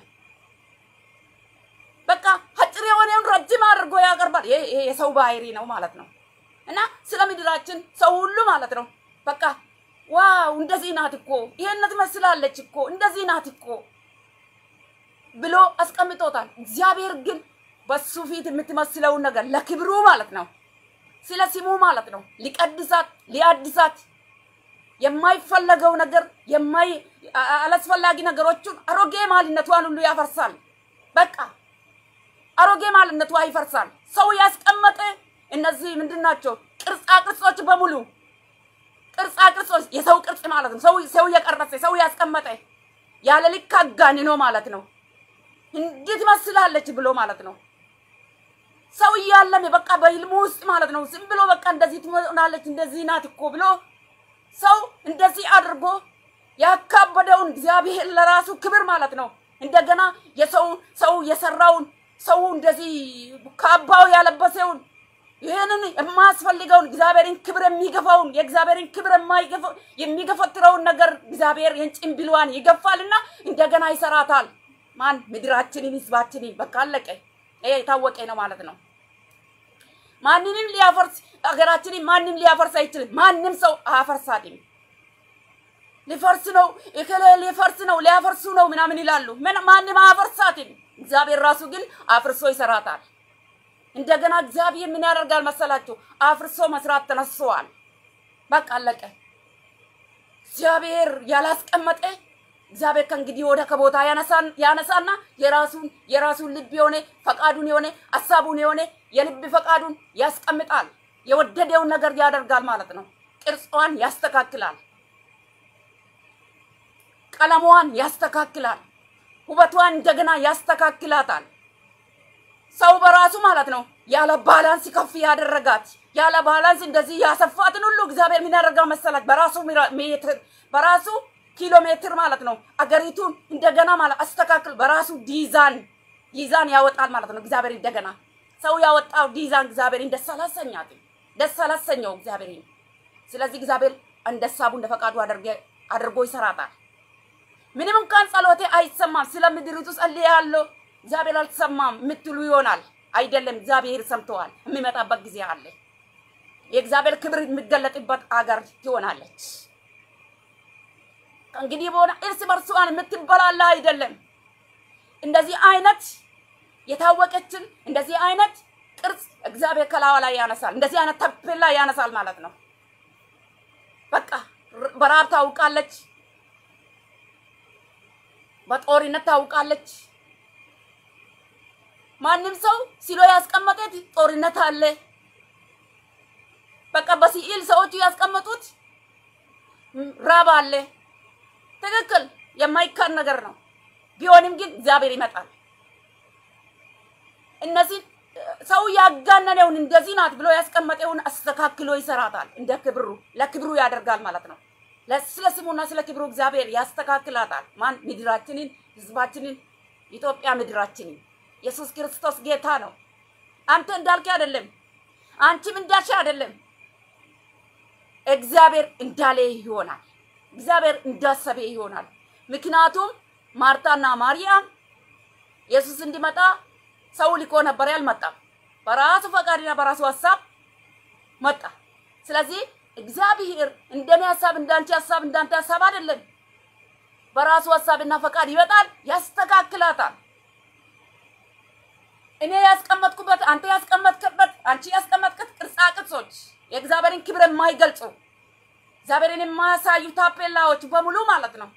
በቃ አጭር የሆነውን ረጅም አድርጎ ያቀርባል። ይሄ ይሄ የሰው ባህሪ ነው ማለት ነው። እና ስለ ምድራችን ሰው ሁሉ ማለት ነው በቃ ዋው እንደዚህ ናት እኮ ይሄን ትመስላለች እኮ እንደዚህ ናት እኮ ብሎ አስቀምጦታል። እግዚአብሔር ግን በሱ ፊት የምትመስለውን ነገር ለክብሩ ማለት ነው፣ ስለ ስሙ ማለት ነው ሊቀድሳት ሊያድሳት የማይፈለገው ነገር የማይ አላስፈላጊ ነገሮቹን አሮጌ ማንነቷን ሁሉ ያፈርሳል። በቃ አሮጌ ማንነቷ ይፈርሳል። ሰው ያስቀመጠ እነዚህ ምንድን ናቸው? ቅርጻ ቅርጾች በሙሉ ቅርጻ ቅርጾች የሰው ቅርጽ ማለት ነው። ሰው ሰው የቀረጸ ሰው ያስቀመጠ ያለ ልክ አጋንኖ ማለት ነው። እንዴት ትመስላለች ብሎ ማለት ነው። ሰው እያለም በቃ በህልሙ ውስጥ ማለት ነው ዝም ብሎ በቃ እንደዚህ ትሆናለች እንደዚህ ናት እኮ ብሎ ሰው እንደዚህ አድርጎ ያካበደውን እግዚአብሔር ለራሱ ክብር ማለት ነው። እንደገና የሰው ሰው የሰራውን ሰው እንደዚህ ካባው ያለበሰውን ይህንን የማያስፈልገውን እግዚአብሔርን ክብር የሚገፋውን የእግዚአብሔርን ክብር የሚገፈትረውን ነገር እግዚአብሔር የጭንብሏን ይገፋልና እንደገና ይሰራታል። ማን ምድራችንን ህዝባችንን በቃ አለቀ። ይሄ የታወቀ ነው ማለት ነው። ማንንም ሊያፈርስ ሀገራችንን ማንም ሊያፈርስ አይችልም። ማንም ሰው አያፈርሳትም። ሊፈርስ ነው እከሌ ሊፈርስ ነው ሊያፈርሱ ነው ምናምን ይላሉ። ምን ማንም አያፈርሳትም። እግዚአብሔር ራሱ ግን አፍርሶ ይሰራታል። እንደገና እግዚአብሔር ምን ያደርጋል መሰላችሁ? አፍርሶ መስራት ተነስተዋል። በቃ አለቀ። እግዚአብሔር ያላስቀመጠ እግዚአብሔር ከእንግዲህ ወደ ከቦታ ያነሳና የራሱን የራሱን ልብ የሆነ ፈቃዱን የሆነ ሀሳቡን የሆነ የልብ ፈቃዱን ያስቀምጣል። የወደደውን ነገር ያደርጋል ማለት ነው። ቅርጿን ያስተካክላል። ቀለሟን ያስተካክላል። ውበቷን እንደገና ያስተካክላታል። ሰው በራሱ ማለት ነው ያለ ባላንስ ከፍ ያደረጋት ያለ ባላንስ እንደዚህ ያሰፋትን ሁሉ እግዚአብሔር ምን ያደርጋል መሰላት? በራሱ ሜትር በራሱ ኪሎ ሜትር ማለት ነው አገሪቱን እንደገና ማለት አስተካክል በራሱ ዲዛን ዲዛን ያወጣል ማለት ነው። እግዚአብሔር እንደገና ሰው ያወጣው ዲዛን እግዚአብሔርን ደስ አላሰኛት ደስ አላሰኘው እግዚአብሔርን። ስለዚህ እግዚአብሔር እንደ ሀሳቡ እንደ ፈቃዱ አድርጎ ይሰራታል። ምንም እንኳን ጸሎቴ አይሰማም፣ ስለ ምድሪቱ ጸልያለሁ እግዚአብሔር አልሰማም የምትሉ ይሆናል። አይደለም፣ እግዚአብሔር ሰምተዋል። የሚመጣበት ጊዜ አለ። የእግዚአብሔር ክብር የሚገለጥበት አገር ትሆናለች። ከእንግዲህ በሆነ እርስ በርሷን የምትበላላ አይደለም። እንደዚህ አይነት የታወቀችን እንደዚህ አይነት ቅርጽ እግዚአብሔር ከላዋ ላይ ያነሳል። እንደዚህ አይነት ተፔላ ያነሳል ማለት ነው። በቃ በረሃብ ታውቃለች፣ በጦርነት ታውቃለች። ማንም ሰው ሲሎ ያስቀመጠት ጦርነት አለ። በቃ በሲኢል ሰዎቹ ያስቀመጡት ራብ አለ። ትክክል፣ የማይካድ ነገር ነው። ቢሆንም ግን እግዚአብሔር ይመጣል። እነዚህ ሰው ያጋነነውን እንደዚህ ናት ብሎ ያስቀመጠውን አስተካክሎ ይሰራታል። እንደ ክብሩ ለክብሩ ያደርጋል ማለት ነው። ስለ ስሙና ስለ ክብሩ እግዚአብሔር ያስተካክላታል። ማን ምድራችንን፣ ህዝባችንን፣ ኢትዮጵያ ምድራችንን ኢየሱስ ክርስቶስ ጌታ ነው። አንተ እንዳልክ አይደለም፣ አንቺም እንዳልሽ አይደለም። እግዚአብሔር እንዳለ ይሆናል። እግዚአብሔር እንዳሰበ ይሆናል። ምክንያቱም ማርታና ማርያም ኢየሱስ እንዲመጣ ሰው ልኮ ነበር፣ ያልመጣም በራሱ ፈቃድና በራሱ ሀሳብ መጣ። ስለዚህ እግዚአብሔር እንደኔ ሀሳብ እንዳንቺ ሀሳብ እንዳንተ ሀሳብ አይደለም። በራሱ ሀሳብና ፈቃድ ይመጣል፣ ያስተካክላታል። እኔ ያስቀመጥኩበት አንተ ያስቀመጥክበት አንቺ ያስቀመጥክት ቅርጻ ቅርጾች የእግዚአብሔርን ክብር የማይገልጹ እግዚአብሔርን የማያሳዩ ታፔላዎች በሙሉ ማለት ነው፣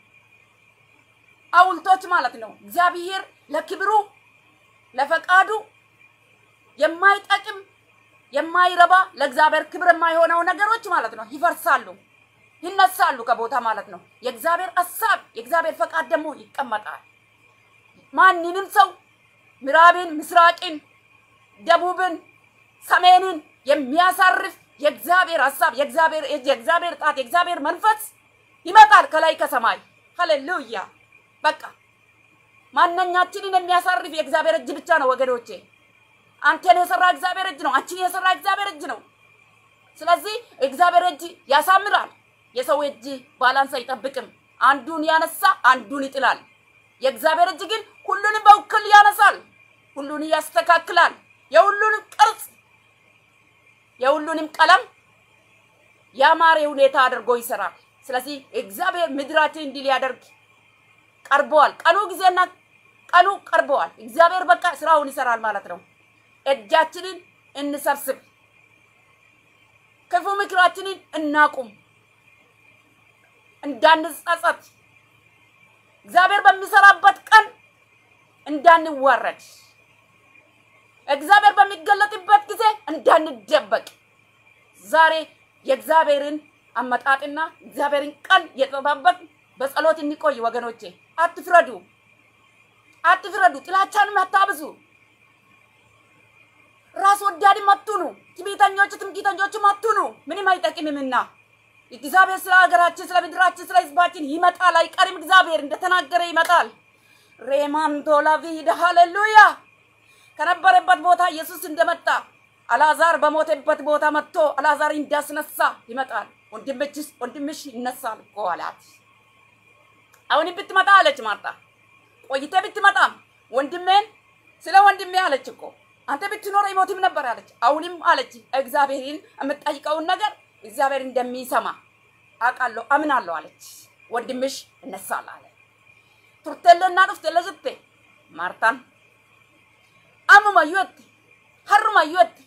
ሐውልቶች ማለት ነው። እግዚአብሔር ለክብሩ ለፈቃዱ የማይጠቅም የማይረባ ለእግዚአብሔር ክብር የማይሆነው ነገሮች ማለት ነው ይፈርሳሉ፣ ይነሳሉ ከቦታ ማለት ነው። የእግዚአብሔር ሀሳብ የእግዚአብሔር ፈቃድ ደግሞ ይቀመጣል። ማንንም ሰው ምዕራብን፣ ምስራቅን፣ ደቡብን፣ ሰሜንን የሚያሳርፍ የእግዚአብሔር ሀሳብ የእግዚአብሔር እጅ የእግዚአብሔር ጣት የእግዚአብሔር መንፈስ ይመጣል ከላይ ከሰማይ። ሃሌሉያ! በቃ ማንኛችንን የሚያሳርፍ የእግዚአብሔር እጅ ብቻ ነው ወገኖቼ። አንተን የሰራ እግዚአብሔር እጅ ነው። አንቺን የሰራ እግዚአብሔር እጅ ነው። ስለዚህ እግዚአብሔር እጅ ያሳምራል። የሰው እጅ ባላንስ አይጠብቅም። አንዱን ያነሳ አንዱን ይጥላል። የእግዚአብሔር እጅ ግን ሁሉንም በውክል ያነሳል፣ ሁሉን ያስተካክላል። የሁሉንም ቅርጽ የሁሉንም ቀለም ያማረ ሁኔታ አድርጎ ይሰራል። ስለዚህ እግዚአብሔር ምድራችን እንዲህ ሊያደርግ ቀርበዋል። ቀኑ ጊዜና ቀኑ ቀርበዋል። እግዚአብሔር በቃ ስራውን ይሰራል ማለት ነው። እጃችንን እንሰብስብ፣ ክፉ ምክራችንን እናቁም፣ እንዳንጸጸት እግዚአብሔር በሚሰራበት ቀን እንዳንዋረድ እግዚአብሔር በሚገለጥበት ጊዜ እንዳንደበቅ ዛሬ የእግዚአብሔርን አመጣጥና እግዚአብሔርን ቀን የጠባበቅ በጸሎት እንቆይ ወገኖቼ። አትፍረዱ፣ አትፍረዱ፣ ጥላቻንም አታብዙ፣ ራስ ወዳድም አትሁኑ፣ ትዕቢተኞች ትምክህተኞችም አትሁኑ። ምንም አይጠቅምምና እግዚአብሔር ስለ ሀገራችን፣ ስለ ምድራችን፣ ስለ ህዝባችን ይመጣል፣ አይቀርም። እግዚአብሔር እንደተናገረ ይመጣል። ሬማንቶ ላቪድ ሃሌሉያ። ከነበረበት ቦታ ኢየሱስ እንደመጣ አልዓዛር በሞተበት ቦታ መጥቶ አልዓዛር እንዳስነሳ ይመጣል። ወንድምችስ ወንድምሽ ይነሳል እኮ አላት። አሁን ብትመጣ አለች ማርታ። ቆይተ ብትመጣም ወንድሜን ስለ ወንድሜ አለች እኮ አንተ ብትኖር ይሞትም ነበር አለች። አሁንም አለች እግዚአብሔርን የምጠይቀውን ነገር እግዚአብሔር እንደሚሰማ አውቃለሁ አምናለሁ አለች። ወንድምሽ እነሳል አለ። ቱርቴለና ዱፍቴለ ጅቴ ማርታን አሙማ ዩት harrumayyuu itti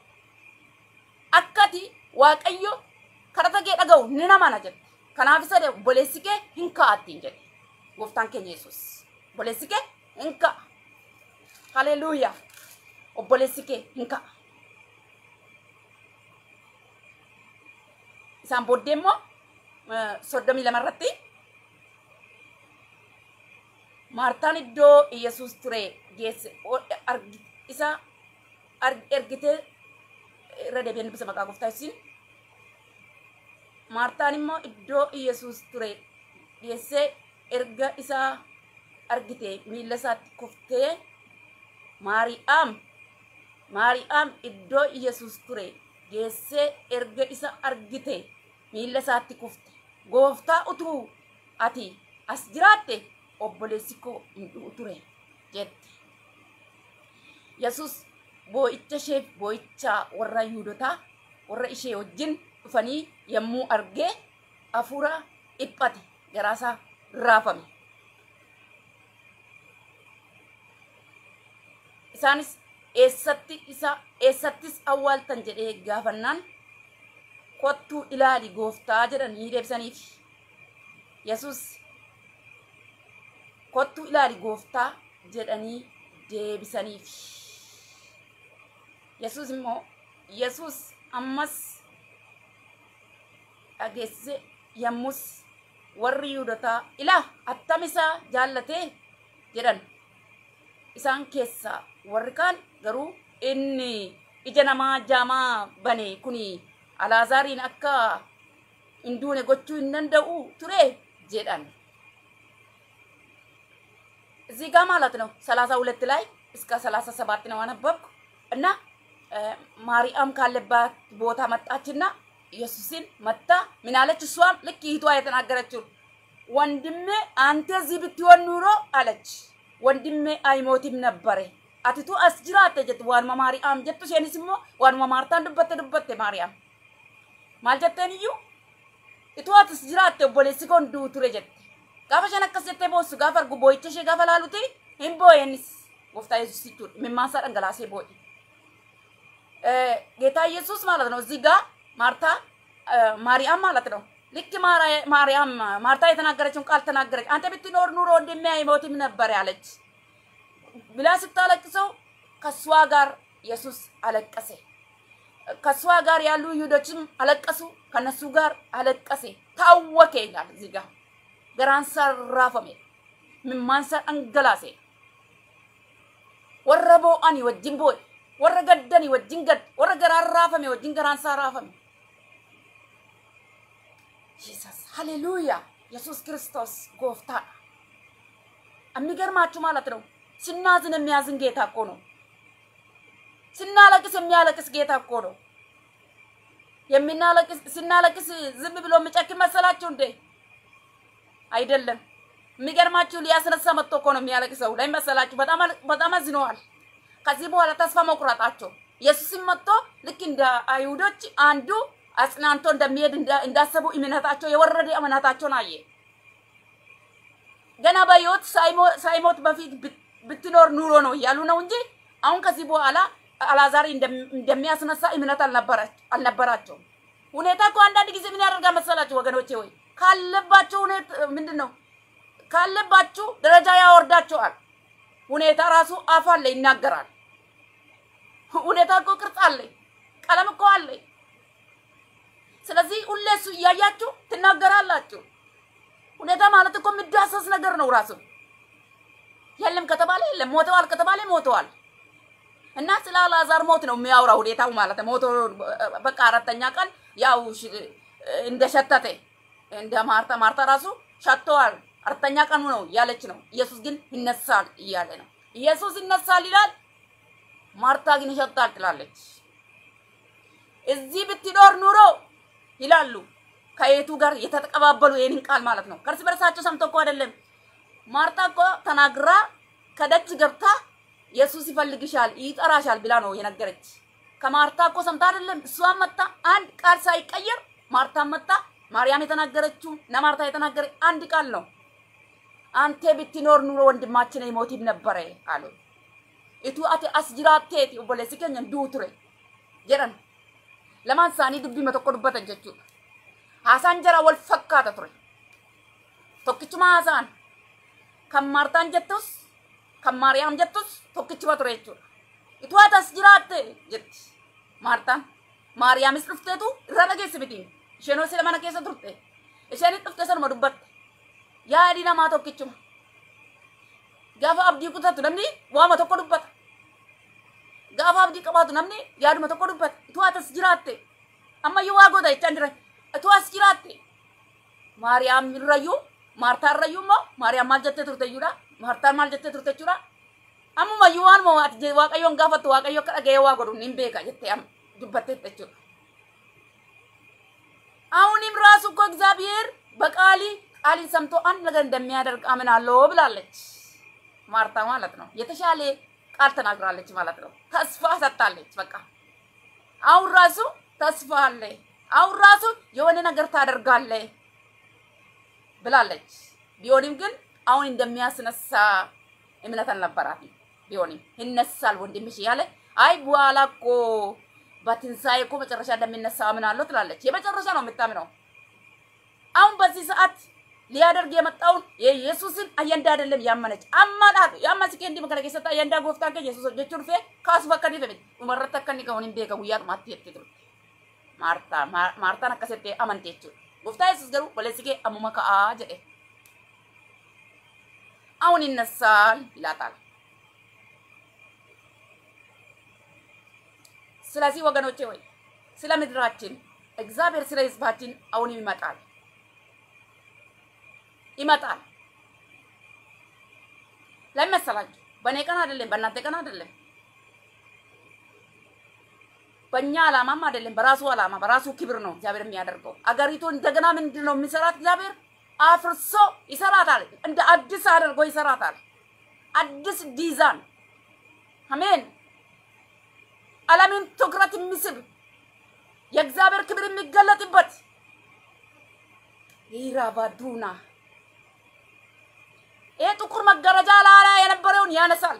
akkati waaqayyo kadhata kee dhaga'u ni namana jette kanaaf isa de obboleessi kee hin ka'attiin jedhe gooftaan keenya yesus obboleessi kee hin ka'a haleluuyaa obboleessi kee hin ka'a isaan booddee immoo soddomii lama irratti maartaan iddoo yesus ture geesse isa ergitee irra deebi'ee dubbisa maqaa gooftaa isin maartaan immoo iddoo yesus ture geessee erga isaa argite miilla isaatti kuftee maari'aam maari'aam iddoo yesus ture geessee erga isa argite miilla isaatti kufte gooftaa utuu ati as jiraatte obboleessi koo hin du'u ture jette yesus boo'icha ishee boo'icha warra yuudotaa warra ishee wajjin dhufanii yommuu argee hafuura dhiphate garaasaa raafame isaanis eessatti isa eessattis awwaaltan jedhee gaafannaan kottuu ilaali gooftaa jedhanii deebisaniif yesus kottuu ilaali gooftaa jedhanii deebisaniif yesus immoo yesus ammas dhageesse yommus warri yuudotaa ilaa attam isaa jaallatee jedhan isaan keessaa warri kaan garuu inni ija namaa jaamaa bane kuni alaazaariin akka hin duune gochuu hin danda'u ture jedhan እዚህ ጋር ማለት ነው ሰላሳ ሁለት ላይ እስከ ሰላሳ ሰባት ነው አነበብኩ እና ማርያም ካለባት ቦታ መጣችና ኢየሱስን መታ ምን አለች? እሷም ልክ ይህቷ የተናገረችው ወንድሜ አንተ እዚህ ብትሆን ኑሮ አለች ወንድሜ አይሞትም ነበረ አቲቱ አስጅራተ ጀት ዋንማ ማርያም ጀቱ ሴኒስ ሞ ዋንማ ማርታን ዱበተ ዱበተ ማርያም ማል ጀተን እዩ itu atis jiraatte obboleessi koo hunduu ture jette gaafa shan akkas jettee boossu gaafa argu boo'icha ishee gaafa laaluti hin boo'eenis gooftaa yesus jechuudha mimmaasaa dhangalaasee boo'e ጌታ ኢየሱስ ማለት ነው እዚህ ጋር ማርታ ማርያም ማለት ነው ልክ ማርያም ማርታ የተናገረችውን ቃል ተናገረች። አንተ ብትኖር ኑሮ ወንድሜ አይሞትም ነበር ያለች ብላ ስታለቅሰው ከሷ ጋር ኢየሱስ አለቀሰ። ከሷ ጋር ያሉ ይሁዶችም አለቀሱ፣ ከነሱ ጋር አለቀሰ። ታወከ ይላል እዚህ ጋር ገራንሳ ራፈሜ ምማንሳ አንገላሴ ወረ ቦአኒ ወጅን ቦይ ወረ ገደኒ ወጅን ገድ ወረ ገራን ራፈሜ ወጅን ገራንሳ ራፈሜ ጂሰስ ሃሌሉያ ኢየሱስ ክርስቶስ ጎፍታ የሚገርማችሁ ማለት ነው ስናዝን የሚያዝን ጌታ እኮ ነው። ስናለቅስ የሚያለቅስ ጌታ እኮ ነው። የምናለቅስ ስናለቅስ ዝም ብሎ የሚጨክን መሰላችሁ እንዴ? አይደለም። የሚገርማችሁ ሊያስነሳ መጥቶ እኮ ነው የሚያለቅሰው ላይ መሰላችሁ። በጣም በጣም አዝነዋል። ከዚህ በኋላ ተስፋ መቁረጣቸው ኢየሱስም መጥቶ ልክ እንደ አይሁዶች አንዱ አጽናንቶ እንደሚሄድ እንዳሰቡ እምነታቸው የወረደ እምነታቸውን አየ። ገና በሕይወት ሳይሞት በፊት ብትኖር ኑሮ ነው እያሉ ነው እንጂ አሁን ከዚህ በኋላ አላዛሪ እንደሚያስነሳ እምነት አልነበራቸውም። ሁኔታ እኮ አንዳንድ ጊዜ ምን ያደርጋል መሰላችሁ ወገኖቼ? ወይ ካለባቸው ሁኔታ ምንድን ነው ካለባችሁ ደረጃ ያወርዳቸዋል። ሁኔታ ራሱ አፍ አለ ይናገራል። ሁኔታ እኮ ቅርጽ አለ፣ ቀለም እኮ አለ። ስለዚህ ሁሌ እሱ እያያችሁ ትናገራላችሁ። ሁኔታ ማለት እኮ የሚዳሰስ ነገር ነው ራሱ። የለም ከተባለ የለም፣ ሞተዋል ከተባለ ሞተዋል። እና ስለ አልዓዛር ሞት ነው የሚያወራው ሁኔታው ማለት ነው። ሞቶ በቃ አራተኛ ቀን ያው እንደሸተተ እንደ ማርታ ማርታ ራሱ ሸተዋል። አራተኛ ቀኑ ነው እያለች ነው። ኢየሱስ ግን ይነሳል እያለ ነው። ኢየሱስ ይነሳል ይላል፣ ማርታ ግን ይሸታል ትላለች። እዚህ ብትኖር ኑሮ ይላሉ ከየቱ ጋር የተቀባበሉ ይህንን ቃል ማለት ነው። ከእርስ በርሳቸው ሰምቶ እኮ አይደለም። ማርታ እኮ ተናግራ ከደጅ ገብታ ኢየሱስ ይፈልግሻል ይጠራሻል ብላ ነው የነገረች። ከማርታ እኮ ሰምታ አይደለም። እሷን መጣ አንድ ቃል ሳይቀየር ማርታ መጣ። ማርያም የተናገረችው እና ማርታ የተናገረ አንድ ቃል ነው። አንተ ብትኖር ኑሮ ወንድማችን አይሞትም ነበረ አሉ። Ituu ati as jiraatteeti obboleessi keenya du'u ture jedhan. Lamaan isaanii dubbii tokko dubbatan jechuudha. Haasaan jara wal fakkaata ture. Tokkichuma haasaan kan Maartaan jettus kan Maariyaam jettus tokkichuma ture jechuudha. Ituu ati as jiraatte jetti Maartaan. Maariyaamis dhufteetu irra dhageessi miti. Isheen hoosee mana keessa turte. Isheenis dhufte sanuma dubbatte. Yaadi namaa tokkichuma. Gaafa abdii kutatu namni waama tokko dubbata. Gaafa abdii qabaatu namni yaaduma tokko dubbata. Ituu ati as jiraatte. Ammayyuu waa goota jechaan jira. Ituu as jiraatte. Maariyaam irrayyuu Maartaa irrayyuu immoo Maariyaam maal jettee turte iyyuudha. Maartaan maal jettee turte jechuudha. Ammumayyuu waan moo ati waaqayyoon gaafattu waaqayyo akka dhaga'ee waa godhu ni beeka jettee dubbattee jechuudha. አሁንም ራሱ እኮ እግዚአብሔር በቃሊ ቃሊን ሰምቶ አንድ ነገር እንደሚያደርግ አምናለሁ ብላለች ማርታ ማለት ነው። የተሻለ ቃል ተናግራለች ማለት ነው። ተስፋ ሰጥታለች። በቃ አሁን ራሱ ተስፋ አለ፣ አሁን ራሱ የሆነ ነገር ታደርጋለ ብላለች። ቢሆንም ግን አሁን እንደሚያስነሳ እምነት አልነበራትም። ቢሆንም ይነሳል ወንድምሽ ያለ አይ በኋላ እኮ በትንሣኤ እኮ መጨረሻ እንደሚነሳ አምናለሁ ትላለች። የመጨረሻ ነው የምታምነው። አሁን በዚህ ሰዓት ሊያደርግ የመጣውን የኢየሱስን አየንዳ አይደለም ያመነች አማናት ያማስኬ እንዲ መከረ ከሰጣ አየንዳ ጎፍታ ከ ኢየሱስ ጀቹን ፌ ካሱ በከኒ ፈበት ኡመረተ ከኒ ከሆን ቤከ ጉያ ማት የትቱ ማርታ ማርታን አከሰቴ አመንቴቹ ጎፍታ ኢየሱስ ገሩ ወለሲኬ አሙመ ከአ ጀዴ አሁን ይነሳል ይላታል። ስለዚህ ወገኖቼ ወይ ስለ ምድራችን እግዚአብሔር ስለ ህዝባችን አሁንም ይመጣል ይመጣል። ለምን መሰላችሁ? በእኔ ቀን አይደለም፣ በእናንተ ቀን አይደለም፣ በእኛ አላማም አይደለም። በራሱ አላማ በራሱ ክብር ነው እግዚአብሔር የሚያደርገው። አገሪቱ እንደገና ምንድን ነው የሚሰራት? እግዚአብሔር አፍርሶ ይሰራታል። እንደ አዲስ አድርጎ ይሰራታል። አዲስ ዲዛን አሜን። ዓለምን ትኩረት የሚስብ የእግዚአብሔር ክብር የሚገለጥበት ይራባዱና ይህ ጥቁር መጋረጃ ላላ የነበረውን ያነሳል።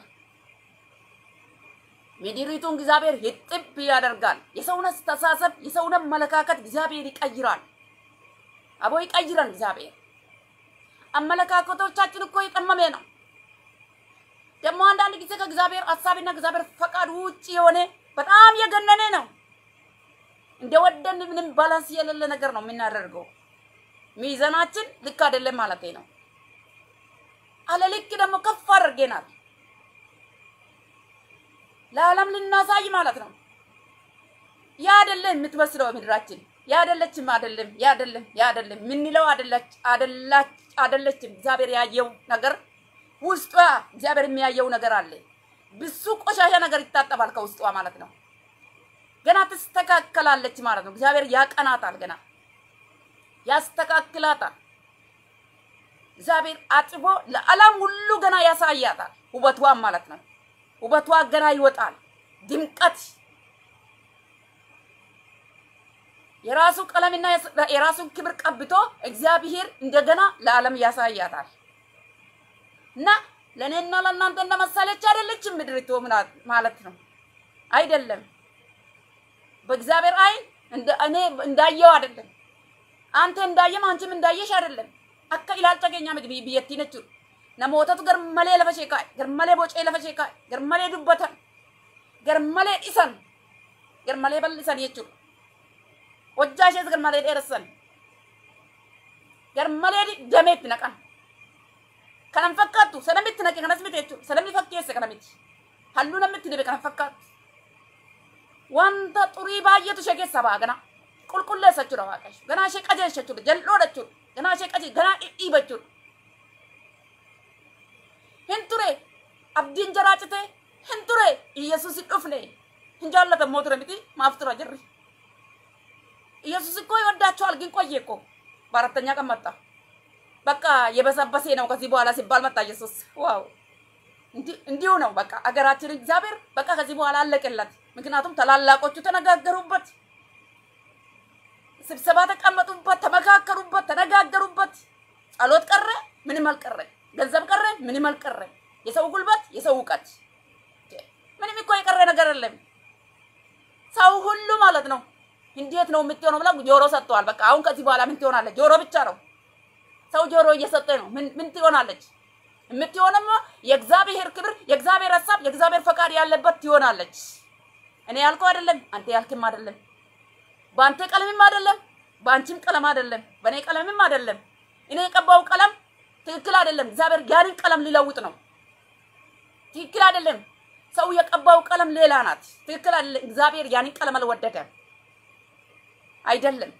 ምድሪቱን እግዚአብሔር ይጥብ ያደርጋል። የሰውን አስተሳሰብ የሰውን አመለካከት እግዚአብሔር ይቀይራል። አቦ ይቀይራል እግዚአብሔር። አመለካከቶቻችን እኮ የጠመመ ነው። ደግሞ አንዳንድ ጊዜ ከእግዚአብሔር ሀሳብና እግዚአብሔር ፈቃድ ውጭ የሆነ በጣም የገነነ ነው። እንደወደን ምንም ባላንስ የሌለ ነገር ነው የምናደርገው። ሚዛናችን ልክ አይደለም ማለት ነው። አለ ልክ ደግሞ ከፍ አድርገናል። ለዓለም ልናሳይ ማለት ነው። ያ አይደለም የምትመስለው ምድራችን ያ አይደለችም፣ አይደለም፣ ያ አይደለም፣ ያ አይደለም የምንለው አይደለች አይደላች አይደለችም። እግዚአብሔር ያየው ነገር ውስጧ እግዚአብሔር የሚያየው ነገር አለ። ብዙ ቆሻሻ ነገር ይታጠባል ከውስጧ ማለት ነው። ገና ትስተካከላለች ማለት ነው። እግዚአብሔር ያቀናታል፣ ገና ያስተካክላታል። እግዚአብሔር አጥቦ ለዓለም ሁሉ ገና ያሳያታል፣ ውበቷን ማለት ነው። ውበቷ ገና ይወጣል። ድምቀት የራሱ ቀለምና የራሱን ክብር ቀብቶ እግዚአብሔር እንደገና ለዓለም ያሳያታል እና ለእኔና ለእናንተ እንደመሰለች አይደለችም ምድሪቱ ማለት ነው። አይደለም በእግዚአብሔር አይን እንደ እኔ እንዳየው አይደለም። አንተ እንዳየም አንቺም እንዳየሽ አይደለም። akka ilaalcha keenya miti biyyattiin jechuudha. Namootatu garmalee lafa ishee kaa'e, garmalee bocee lafa ishee kaa'e, garmalee dubbatan, garmalee dhisan, garmalee bal'isan jechuudha. Hojjaa ishees garmalee dheeressan, garmalee dameetti naqan. Kanan fakkaattu sanamitti naqe kanas miti jechuudha. Sanamni fakkeesse kana miti. Halluu namatti dibe kana fakkaattu. Wanta xurii baay'eetu ishee keessaa ba'a gana. Qulqulleessa jechuudha waaqayyo. Ganaa ishee qajeelcha jechuudha. Jal'oodha jechuudha. ganaa ishee qajeelcha ganaa dhidhiiba jechuudha. Hin ture abdiin jaraa cite hin ture Iyesuus hin dhufne hin jaallatamoo ture miti maaf tura jirri. ኢየሱስ እኮ ይወዳቸዋል፣ ግን ቆየ እኮ በአራተኛ ቀን መጣ። በቃ የበሰበሴ ነው ከዚህ በኋላ ሲባል መጣ ኢየሱስ። ዋው እንዲሁ ነው በቃ አገራችን እግዚአብሔር በቃ ከዚህ በኋላ አለቀለት። ምክንያቱም ታላላቆቹ ተነጋገሩበት፣ ስብሰባ ተቀመጡበት፣ ተመካከሩበት፣ ተነጋገሩበት። ጸሎት ቀረ፣ ምንም አልቀረ። ገንዘብ ቀረ፣ ምንም አልቀረ። የሰው ጉልበት፣ የሰው እውቀት ምንም እኮ የቀረ ነገር የለም። ሰው ሁሉ ማለት ነው እንዴት ነው የምትሆነው ብላ ጆሮ ሰጥተዋል። በቃ አሁን ከዚህ በኋላ ምን ትሆናለች? ጆሮ ብቻ ነው። ሰው ጆሮ እየሰጠ ነው። ምን ምን ትሆናለች? የምትሆነማ የእግዚአብሔር ክብር፣ የእግዚአብሔር ሀሳብ፣ የእግዚአብሔር ፈቃድ ያለበት ትሆናለች። እኔ ያልከው አይደለም፣ አንተ ያልክም አይደለም፣ በአንተ ቀለምም አይደለም፣ በአንቺም ቀለም አይደለም፣ በእኔ ቀለምም አይደለም። እኔ የቀባው ቀለም ትክክል አይደለም። እግዚአብሔር ያንን ቀለም ሊለውጥ ነው። ትክክል አይደለም። ሰው የቀባው ቀለም ሌላ ናት። ትክክል አይደለም። እግዚአብሔር ያንን ቀለም አልወደደም። አይደለም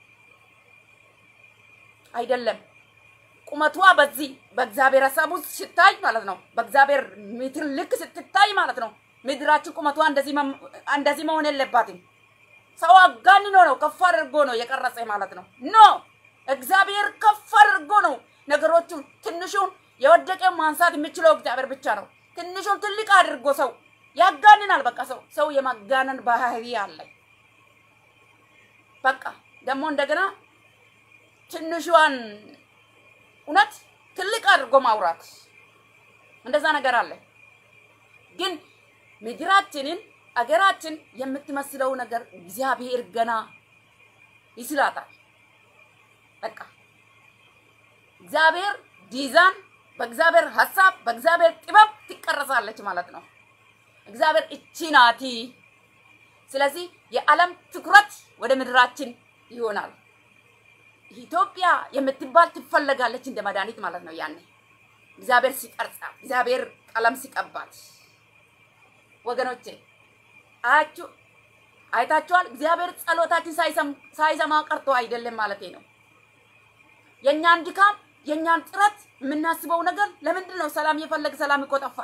አይደለም። ቁመቷ በዚህ በእግዚአብሔር ሀሳብ ውስጥ ሲታይ ማለት ነው። በእግዚአብሔር ሜትር ልክ ስትታይ ማለት ነው። ምድራችን ቁመቷ እንደዚህ እንደዚህ መሆን የለባትም። ሰው አጋንኖ ነው ከፍ አድርጎ ነው የቀረጸ ማለት ነው። ኖ እግዚአብሔር ከፍ አድርጎ ነው ነገሮቹን ትንሹን የወደቀ ማንሳት የሚችለው እግዚአብሔር ብቻ ነው። ትንሹን ትልቅ አድርጎ ሰው ያጋንናል። በቃ ሰው ሰው የማጋነን ባህሪ አለ። በቃ ደግሞ እንደገና ትንሿን እውነት ትልቅ አድርጎ ማውራት እንደዛ ነገር አለ። ግን ምድራችንን አገራችን የምትመስለው ነገር እግዚአብሔር ገና ይስላታል። በቃ እግዚአብሔር ዲዛን በእግዚአብሔር ሀሳብ በእግዚአብሔር ጥበብ ትቀረሳለች ማለት ነው። እግዚአብሔር እቺ ናቲ። ስለዚህ የዓለም ትኩረት ወደ ምድራችን ይሆናል። ኢትዮጵያ የምትባል ትፈለጋለች እንደ መድኃኒት ማለት ነው። ያኔ እግዚአብሔር ሲቀርጻት፣ እግዚአብሔር ቀለም ሲቀባት፣ ወገኖቼ አያችሁ፣ አይታችኋል። እግዚአብሔር ጸሎታችን ሳይሰማ ቀርቶ አይደለም ማለት ነው። የእኛን ድካም የእኛን ጥረት የምናስበው ነገር ለምንድን ነው? ሰላም የፈለግ ሰላም እኮ ጠፋ።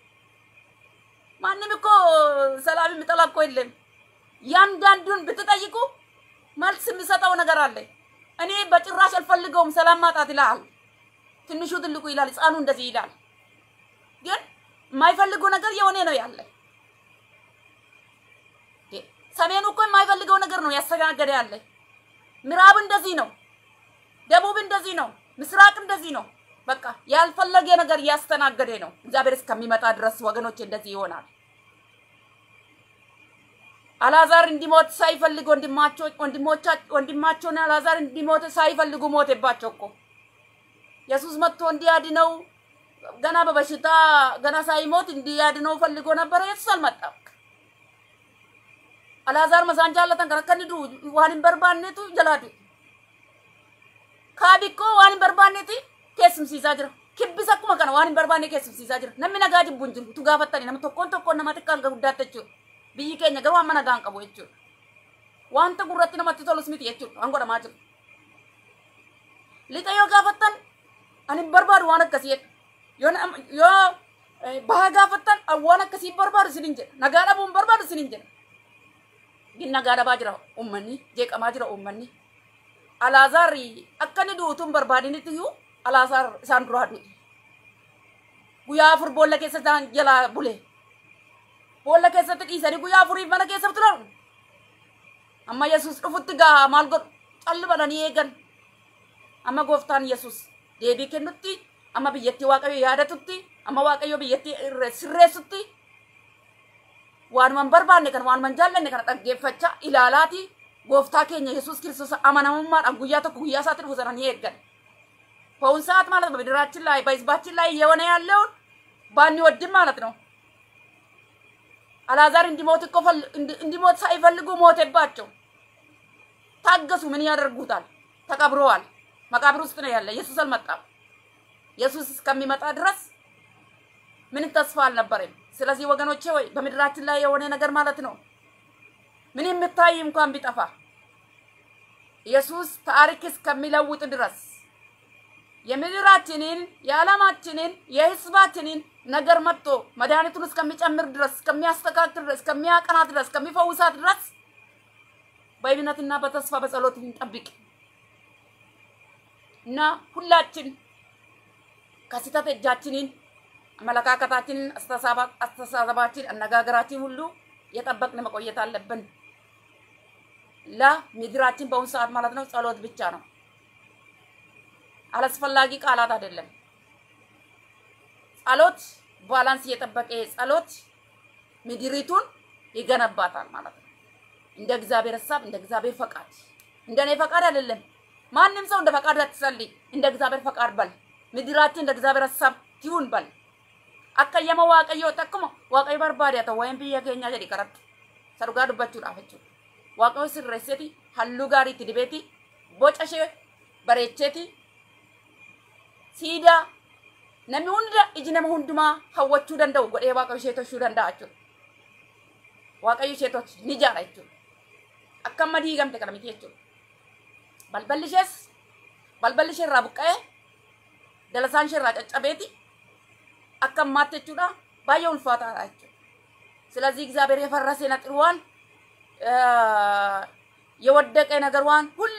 ማንም እኮ ሰላም የሚጠላ እኮ የለም። ያንዳንዱን ብትጠይቁ መልስ የሚሰጠው ነገር አለ። እኔ በጭራሽ አልፈልገውም ሰላም ማጣት ይላል። ትንሹ ትልቁ ይላል፣ ህፃኑ እንደዚህ ይላል። ግን የማይፈልጉ ነገር የሆነ ነው ያለ። ሰሜኑ እኮ የማይፈልገው ነገር ነው ያስተናገደ ያለ። ምዕራብ እንደዚህ ነው፣ ደቡብ እንደዚህ ነው፣ ምስራቅ እንደዚህ ነው። በቃ ያልፈለገ ነገር እያስተናገደ ነው። እግዚአብሔር እስከሚመጣ ድረስ ወገኖች እንደዚህ ይሆናል። አላዛር እንዲሞት ሳይፈልግ ወንድማቸው ወንድማቸውን አላዛር እንዲሞት ሳይፈልጉ ሞተባቸው እኮ ኢየሱስ መጥቶ እንዲያድነው ገና በበሽታ ገና ሳይሞት እንዲያድነው ፈልጎ ነበረ። ኢየሱስ አልመጣም። አላዛር መሳን ጃለተን ከረከንዱ ዋንን በርባኔቱ ጀላዱ ካቢኮ ዋንን በርባኔቲ keessumsiisaa jira. Kibbis akkuma kana waan hin barbaanne keessumsiisaa jira. Namni nagaa jibbu hin jiru. Tu gaafattani namni tokkoon tokkoon nama xiqqaa hanga guddaatti jechuudha. Biyyi keenya garuu amma nagaa hin qabu jechuudha. Wanta gurratti namatti tolus miti jechuudha. Waan godhamaa jiru. Lixa yoo gaafattan ani hin barbaadu waan akkasii jedha. Yoo yoo baha gaafattan waan akkasii barbaadu isin hin jedha. Nagaa dhabuu hin barbaadu isin hin jedha. Gin nagaa dhabaa jira uummanni jeeqamaa jira uummanni. Alaazaarri akka inni duutuun barbaadinitti iyyuu alaasaar isaan duraa du'e. Guyyaa afur boolla keessa isaan jalaa bule. Boolla keessatti dhiisanii guyyaa afuriif mana keessa turan. Amma Yesuus dhufutti gaa maal godhu calli bananii eegan. Amma gooftaan Yesuus deebii kennutti amma biyyattii waaqayyo yaadatutti amma waaqayyo biyyattii sirreessutti waanuman barbaanne kana waanuman jaallanne kana dhaggeeffachaa ilaalaati gooftaa keenya Yesuus Kiristoos amanamummaadhaan guyyaa tokko guyyaa isaatti dhufu sana ni eeggan. በአሁን ሰዓት ማለት ነው በምድራችን ላይ በህዝባችን ላይ እየሆነ ያለውን ባንወድም ማለት ነው። አላዛር እንዲሞት እኮ እንዲሞት ሳይፈልጉ ሞተባቸው። ታገሱ። ምን ያደርጉታል? ተቀብረዋል። መቃብር ውስጥ ነው ያለ። ኢየሱስ አልመጣም። ኢየሱስ እስከሚመጣ ድረስ ምንም ተስፋ አልነበረም። ስለዚህ ወገኖቼ ወይ በምድራችን ላይ የሆነ ነገር ማለት ነው ምን የምታይ እንኳን ቢጠፋ ኢየሱስ ታሪክ እስከሚለውጥ ድረስ የምድራችንን የዓለማችንን የህዝባችንን ነገር መጥቶ መድኃኒቱን እስከሚጨምር ድረስ እስከሚያስተካክል ድረስ እስከሚያቀናት ድረስ እስከሚፈውሳት ድረስ በእምነትና በተስፋ በጸሎት እንጠብቅ እና ሁላችን ከስህተት እጃችንን አመለካከታችንን፣ አስተሳሰባችን፣ አነጋገራችን ሁሉ የጠበቅን መቆየት አለብን። ለምድራችን በአሁኑ ሰዓት ማለት ነው ጸሎት ብቻ ነው። አላስፈላጊ ቃላት አይደለም። ጸሎት ባላንስ እየጠበቀ ጸሎት ምድሪቱን ይገነባታል ማለት ነው። እንደ እግዚአብሔር ሀሳብ፣ እንደ እግዚአብሔር ፈቃድ። እንደ እኔ ፈቃድ አይደለም። ማንም ሰው እንደ ፈቃድ አትጸልይ፣ እንደ እግዚአብሔር ፈቃድ በል። ምድራችን እንደ እግዚአብሔር ሀሳብ ትሁን በል። አከየመ waaqayyo takkuma waaqayyo barbaade haa ta'u waa'een biyya keenyaa jedhi karatti isa dhugaa dubbachuudhaaf jechuudha. Waaqayyo sirreesseeti halluu gaarii itti dibeeti boca ishee bareecheeti siidaa namni hunda iji nama hundumaa hawwachuu danda'u godhee waaqayyo ishee toshuu danda'a jechuudha. Waaqayyo ishee tochi ni jaara jechuudha. Akka amma diigamte kana miti jechuudha. Balballi ishees balballi ishee irraa buqqa'ee dalasaan ishee irraa caccabeeti akka ammaatti jechuudha baay'ee ulfaataadha jechuudha. ስለዚህ እግዚአብሔር የፈረሰ ነጥሯን የወደቀ ነገሯን ሁሉ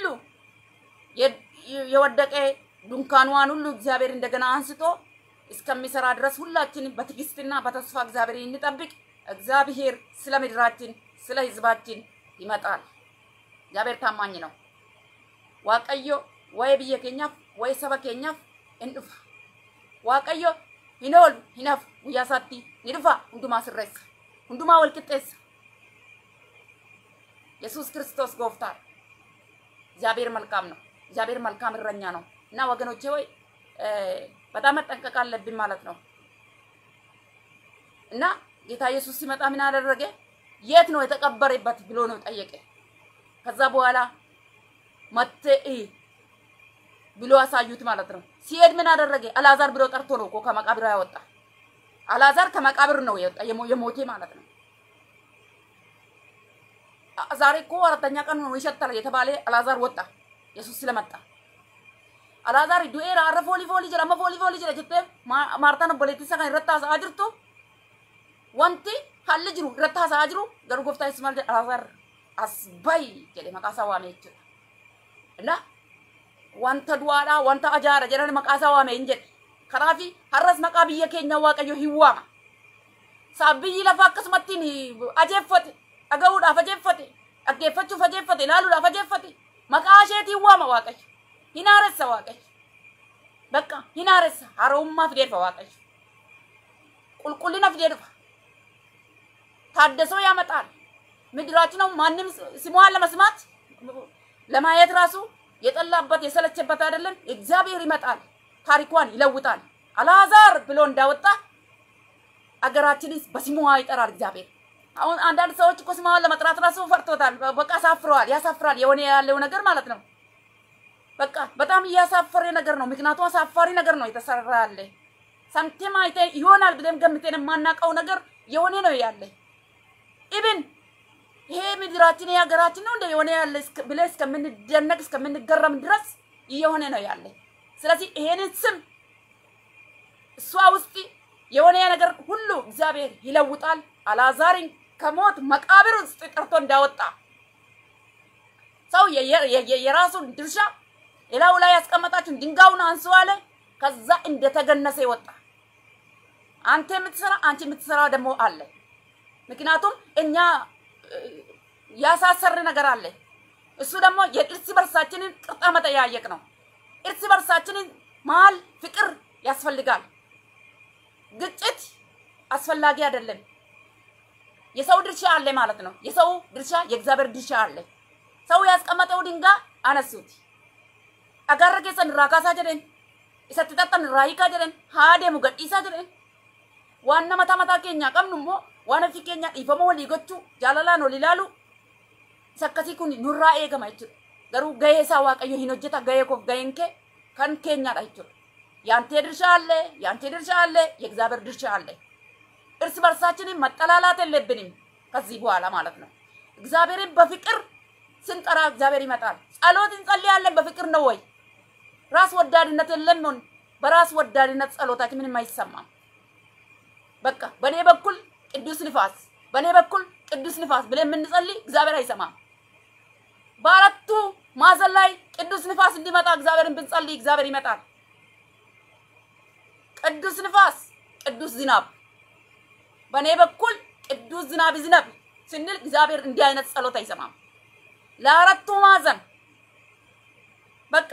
የወደቀ ድንኳኗን ሁሉ እግዚአብሔር እንደገና አንስቶ እስከሚሰራ ድረስ ሁላችንም በትዕግስትና በተስፋ እግዚአብሔር እንጠብቅ። እግዚአብሔር ስለ ምድራችን ስለ ሕዝባችን ይመጣል። እግዚአብሔር ታማኝ ነው። ዋቀዮ ወይ ብየ ኬኛፍ ወይ ሰበ ኬኛፍ እንዱፋ ዋቀዮ ሂኖል ሂናፍ ጉያሳቲ ኒዱፋ ሁንዱማ ስሬሳ ሁንዱማ ወልቅጤሳ ኢየሱስ ክርስቶስ ጎፍታር እግዚአብሔር መልካም ነው። እግዚአብሔር መልካም እረኛ ነው እና ወገኖቼ ወይ በጣም መጠንቀቅ አለብን ማለት ነው እና ጌታ ኢየሱስ ሲመጣ ምን አደረገ? የት ነው የተቀበረበት ብሎ ነው ጠየቀ። ከዛ በኋላ መቴ ብሎ አሳዩት ማለት ነው። ሲሄድ ምን አደረገ? አልዓዛር ብሎ ጠርቶ ነው እኮ ከመቃብር ያወጣ። አልዓዛር ከመቃብር ነው የወጣ የሞቴ ማለት ነው። ዛሬ እኮ አራተኛ ቀን ነው ይሸታል የተባለ አልዓዛር ወጣ ኢየሱስ ስለመጣ። አልዓዛር ዱኤራ አረ ፎሊ ፎሊ ጀራ ፎሊ ፎሊ ጀራ ጀቴ ማርታን ቦሌቲሳ kan irratti haasa'aa jirtu wanti haalli jiru irratti haasa'aa jiru garuu gooftaa Yesuus maal jedha Alaazaar as bayi jedhe maqaa isaa waame jechuudha. እና wanta du'aadhaa wanta ajaara jedhan maqaa isaa waame hin jedhe. Kanaafi har'as maqaa biyya keenya Waaqayyo hin waama. Saaf biyyi lafa akkasumattiin ajeeffate dhaga'uudhaaf ajeeffate dhaggeeffachuuf ajeeffate ilaaluudhaaf ajeeffate maqaa isheetiin waama Waaqayyo. Hin haaressa Waaqayyo. Bakka hin haaressa haarommaa fidee dhufa Waaqayyo. Qulqullina fidee dhufa. ታደሰው ያመጣል። ምድራችን ነው ማንም ስሟን ለመስማት ለማየት ራሱ የጠላበት የሰለቸበት አይደለም። እግዚአብሔር ይመጣል፣ ታሪኳን ይለውጣል። አልዓዛር ብሎ እንዳወጣ አገራችንስ በስሟ ይጠራል እግዚአብሔር። አሁን አንዳንድ ሰዎች እኮ ስሟን ለመጥራት ራሱ ፈርቶታል። በቃ አሳፍረዋል። ያሳፍራል። የሆነ ያለው ነገር ማለት ነው። በቃ በጣም እያሳፈረ ነገር ነው። ምክንያቱም አሳፋሪ ነገር ነው የተሰራ ያለ ሳንቲም አይተን ይሆናል ብለን ገምተን የማናውቀው ነገር የሆነ ነው ያለ ኢብን ይሄ ምድራችን የሀገራችን ነው እንደ የሆነ ያለ ብለን እስከምንደነቅ እስከምንገረም ድረስ እየሆነ ነው ያለ። ስለዚህ ይሄንን ስም እሷ ውስጥ የሆነ ነገር ሁሉ እግዚአብሔር ይለውጣል። አልዓዛርን ከሞት መቃብር ውስጥ ጠርቶ እንዳወጣ ሰው የራሱን ድርሻ ሌላው ላይ ያስቀመጣችሁን ድንጋዩን አንሱ አለ። ከዛ እንደተገነሰ ይወጣ። አንተ የምትሰራ አንቺ የምትሰራ ደግሞ አለ። ምክንያቱም እኛ ያሳሰር ነገር አለ። እሱ ደግሞ የእርስ በርሳችንን ቅርጣ መጠያየቅ ነው። እርስ በርሳችንን መሀል ፍቅር ያስፈልጋል። ግጭት አስፈላጊ አይደለም። የሰው ድርሻ አለ ማለት ነው። የሰው ድርሻ የእግዚአብሔር ድርሻ አለ። ሰው ያስቀመጠው ድንጋይ አነሱት። agarra keessan irraa kaasaa jedheen isatti xaxxan irraa hiikaa jedheen haa deemu gadhiisaa jedheen waan nama mataa keenya qabnu immoo waan ofii keenya dhiifama walii gochuu jaalalaan ol ilaalu isa akkasii kun nurraa eegama jechuudha. Garuu gahee isaa waaqayyo hin hojjeta gahee koof gaheen kee kan keenyaadha jechuudha. ያንተ ድርሻ አለ፣ ያንተ ድርሻ አለ፣ የእግዚአብሔር ድርሻ አለ። እርስ በርሳችንን መጠላላት የለብንም ከዚህ በኋላ ማለት ነው። እግዚአብሔርን በፍቅር ስንጠራ እግዚአብሔር ይመጣል። ጸሎት እንጸልያለን በፍቅር ነው ወይ? ራስ ወዳድነት የለም። በራስ ወዳድነት ጸሎታችን ምንም አይሰማም። በቃ በእኔ በኩል ቅዱስ ንፋስ፣ በእኔ በኩል ቅዱስ ንፋስ ብለን የምንጸልይ እግዚአብሔር አይሰማም። በአራቱ ማዕዘን ላይ ቅዱስ ንፋስ እንዲመጣ እግዚአብሔርን ብንጸልይ እግዚአብሔር ይመጣል። ቅዱስ ንፋስ፣ ቅዱስ ዝናብ፣ በእኔ በኩል ቅዱስ ዝናብ ይዝነብ ስንል እግዚአብሔር እንዲህ አይነት ጸሎት አይሰማም። ለአራቱ ማዕዘን በቃ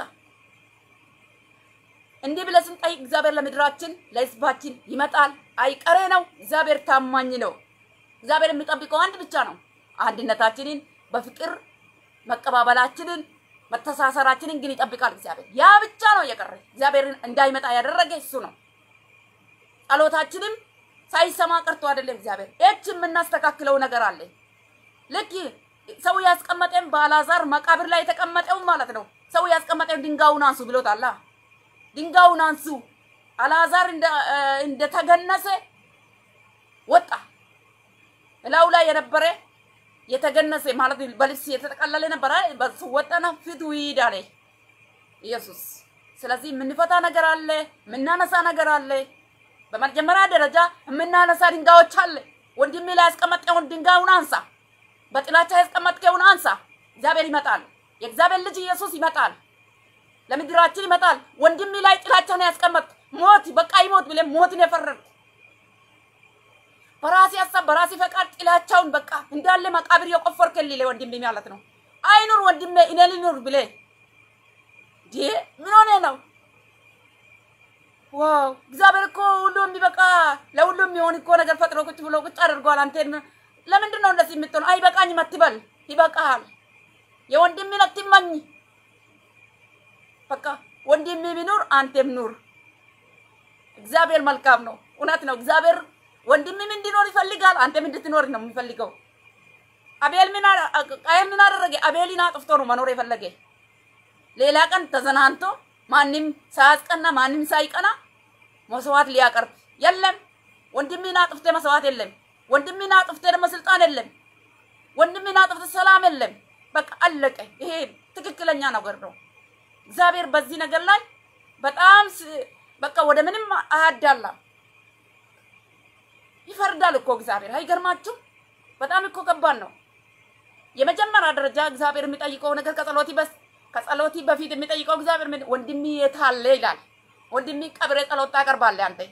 እንዲህ ብለን ስንጠይቅ እግዚአብሔር ለምድራችን ለሕዝባችን ይመጣል። አይቀሬ ነው። እግዚአብሔር ታማኝ ነው። እግዚአብሔር የሚጠብቀው አንድ ብቻ ነው። አንድነታችንን በፍቅር መቀባበላችንን መተሳሰራችንን ግን ይጠብቃል እግዚአብሔር። ያ ብቻ ነው የቀረ እግዚአብሔርን እንዳይመጣ ያደረገ እሱ ነው። ጸሎታችንም ሳይሰማ ቀርቶ አይደለም እግዚአብሔር። እች የምናስተካክለው ነገር አለ። ልክ ሰው ያስቀመጠን በአልዓዛር መቃብር ላይ የተቀመጠው ማለት ነው። ሰው ያስቀመጠን ድንጋዩን አንሱ ብሎታል። ድንጋዩን አንሱ። አልዓዛር እንደተገነሰ ወጣ። እላዩ ላይ የነበረ የተገነሰ ማለት በልብስ የተጠቀለለ ነበረ። በሱ ወጣና ፊቱ ይሂድ አለ ኢየሱስ። ስለዚህ የምንፈታ ነገር አለ፣ የምናነሳ ነገር አለ። በመጀመሪያ ደረጃ የምናነሳ ድንጋዮች አለ። ወንድሜ ላይ ያስቀመጥከውን ድንጋዩን አንሳ። በጥላቻ ያስቀመጥከውን አንሳ። እግዚአብሔር ይመጣል። የእግዚአብሔር ልጅ ኢየሱስ ይመጣል። ለምድራችን ይመጣል። ወንድሜ ላይ ጥላቻን ያስቀመጥ ሞት በቃ ይሞት ብለህ ሞትን የፈረድክ በራሴ ሀሳብ በራሴ ፈቃድ ጥላቻውን በቃ እንዳለ መቃብር የቆፈርክልኝ ወንድሜ ማለት ነው። አይኑር ወንድሜ እኔ ልኑር ብለህ ምን ሆነ ነው? ዋው እግዚአብሔር እኮ ሁሉም የሚበቃ ለሁሉም የሚሆን እኮ ነገር ፈጥሮ ቁጭ ብሎ ቁጭ አድርጓል። አንተን ለምንድን ነው እንደዚህ የምትሆነው? አይበቃኝም አትበል፣ ይበቃሃል። የወንድሜን አትመኝ። በቃ ወንድሜ ቢኖር አንተም ኑር። እግዚአብሔር መልካም ነው። እውነት ነው። እግዚአብሔር ወንድምም እንዲኖር ይፈልጋል። አንተም እንድትኖር ነው የሚፈልገው። አቤል ምን ቃየል ምን አደረገ? አቤልን አጥፍቶ ነው መኖር የፈለገ። ሌላ ቀን ተዘናንቶ ማንም ሳያስቀና ማንም ሳይቀና መስዋዕት ሊያቀርብ የለም። ወንድምን አጥፍተ መስዋዕት የለም። ወንድምን አጥፍተ ደግሞ ስልጣን የለም። ወንድምን አጥፍተ ሰላም የለም። በቃ አለቀ። ይሄ ትክክለኛ ነገር ነው። እግዚአብሔር በዚህ ነገር ላይ በጣም በቃ ወደ ምንም አያዳላም። ይፈርዳል እኮ እግዚአብሔር። አይገርማችሁም? በጣም እኮ ከባድ ነው። የመጀመሪያ ደረጃ እግዚአብሔር የሚጠይቀው ነገር ከጸሎቲ በስ ከጸሎቲ በፊት የሚጠይቀው እግዚአብሔር ምን ወንድሜ የት አለ ይላል። ወንድሜ ቀብሬ ጸሎት ታቀርባለህ አንተ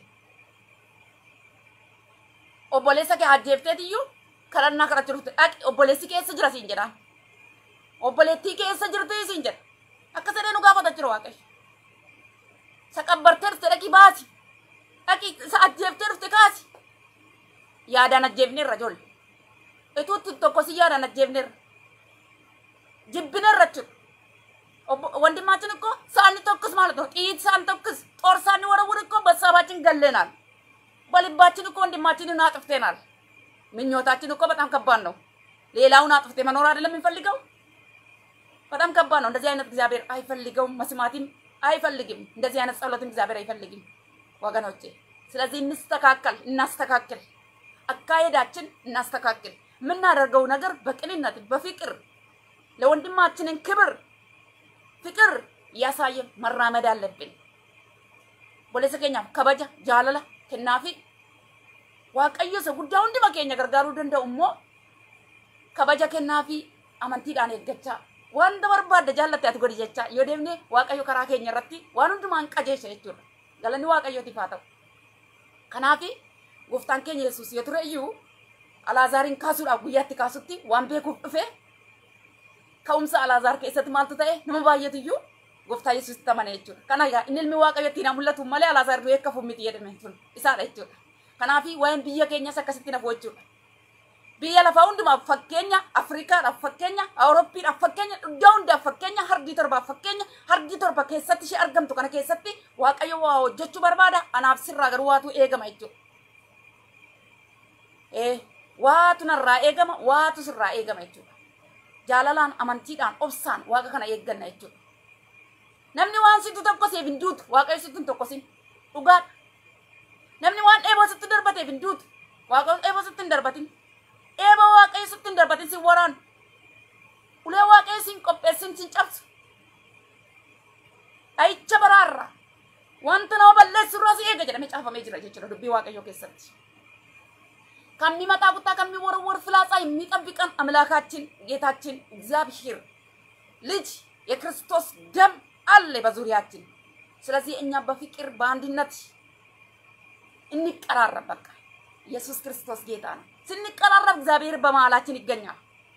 obboleessa kee ajjeefteetiyyuu kadhannaa kadhachuuf dhaqi obboleessi keessa jira siin jedha obboleettii keessa jirti siin jedha akka sadee nu gaafata jira waaqayyo sa qabbartee dhufte dhaqi baasi dhaqi sa ajjeeftee dhufte kaasi yaadaan ajjeefneerra ijoollee ituutti tokko si yaadaan ajjeefneerra jibbineerra jechuudha ወንድማችን እኮ ሳኒ ተኩስ ማለት ነው። ጥይት ሳን ተኩስ ጦር ሳንወረውር እኮ በሀሳባችን ገለናል። በልባችን እኮ ወንድማችንን አጥፍተናል። ምኞታችን እኮ በጣም ከባድ ነው። ሌላውን አጥፍቴ መኖር አይደለም የሚፈልገው። በጣም ከባድ ነው። እንደዚህ አይነት እግዚአብሔር አይፈልገውም፣ መስማትም አይፈልግም። እንደዚህ አይነት ጸሎትም እግዚአብሔር አይፈልግም ወገኖቼ። ስለዚህ እንስተካከል፣ እናስተካክል፣ አካሄዳችን እናስተካክል። የምናደርገው ነገር በቅንነት በፍቅር ለወንድማችንን ክብር ፍቅር እያሳየን መራመድ አለብን። ቦሌሰ ኬኛፍ ከበጃ ጃለላ kennaafi waaqayyo isa guddaa hunduma keenya gargaaruu danda'u immoo kabaja kennaafi amantiidhaan eeggachaa wanta barbaadde jaallatte ati godhi jechaa yoo deemne waaqayyo karaa keenya irratti waan hundumaan qajeesha jechuudha galanni waaqayyootiif haa ta'u kanaafi gooftaan keenya yesuus yoo ture iyyuu alaazaariin kaasuudhaaf guyyaatti kaasutti waan beekuuf dhufe ka'umsa alaazaar keessatti maaltu ta'e nama baay'eetu iyyuu gooftaa yesuusitti amane jechuudha. Kana egaa inni ilmi waaqayyo ittiin mul'atu malee alaazaar du'ee akka fummiti jedhame sun isaadha jechuudha. Kanaafi waa'een biyya keenyas akkasitti nafu jechuudha. Biyya lafaa hundumaaf fakkeenya Afrikaadhaaf fakkeenya Awurooppiidhaaf fakkeenya iddoo hundaaf fakkeenya hardii torbaaf fakkeenya hardii torba keessatti ishee argamtu kana keessatti waaqayyo waa hojjechuu barbaada anaaf sirraa garuu waatu eegama jechuudha. Ee waatu narraa eegama waatu sirraa eegama jechuudha. Jaalalaan amantiidhaan obsaan waaqa kana eegganna jechuudha. namni waan situ tokko siif hin duutu waaqayyo situ hin tokkosin dhugaadha namni waan eeboo sitti darbateef hin duutu waaqayyo eeboo sitti hin darbatin eeboo waaqayyo sitti hin darbatin sin waraanu ulee waaqayyo sin qopheessin sin cabsu dhayicha baraarra wanta nama balleessu irraa si eega jedhamee caafamee jira jechuudha dubbii waaqayyo keessatti ከሚመጣ ቁጣ ከሚወረወር ፍላጻ የሚጠብቀን አምላካችን ጌታችን እግዚአብሔር ልጅ የክርስቶስ ደም አለ በዙሪያችን። ስለዚህ እኛ በፍቅር በአንድነት እንቀራረብ። በቃ ኢየሱስ ክርስቶስ ጌታ ነው። ስንቀራረብ እግዚአብሔር በመሀላችን ይገኛል።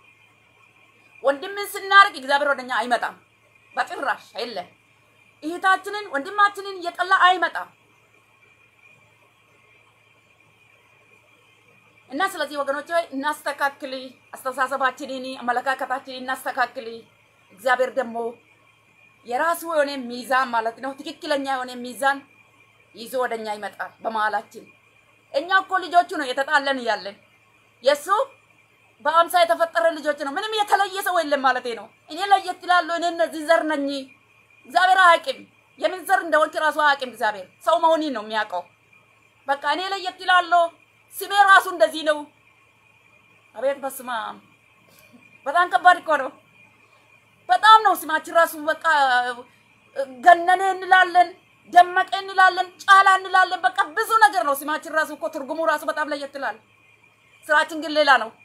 ወንድምን ስናርቅ እግዚአብሔር ወደኛ አይመጣም፣ በጭራሽ የለም። እህታችንን ወንድማችንን እየጠላ አይመጣም። እና ስለዚህ ወገኖች ሆይ እናስተካክል፣ አስተሳሰባችንን አመለካከታችንን እናስተካክል። እግዚአብሔር ደግሞ የራሱ የሆነ ሚዛን ማለት ነው፣ ትክክለኛ የሆነ ሚዛን ይዞ ወደኛ ይመጣል በመሀላችን። እኛ እኮ ልጆቹ ነው የተጣለን እያለን የእሱ በአምሳ የተፈጠረ ልጆች ነው። ምንም የተለየ ሰው የለም ማለት ነው። እኔ ለየት እላለሁ። እኔ እነዚህ ዘር ነኝ። እግዚአብሔር አያውቅም። የምን ዘር እንደሆንክ ራሱ አያውቅም። እግዚአብሔር ሰው መሆኔን ነው የሚያውቀው። በቃ እኔ ለየት እላለሁ። ስሜ ራሱ እንደዚህ ነው። አቤት በስመ አብ! በጣም ከባድ እኮ ነው። በጣም ነው ስማችን ራሱ በቃ ገነነ እንላለን፣ ደመቀ እንላለን፣ ጫላ እንላለን። በቃ ብዙ ነገር ነው ስማችን ራሱ እኮ ትርጉሙ ራሱ በጣም ለየት ይላል። ስራችን ግን ሌላ ነው።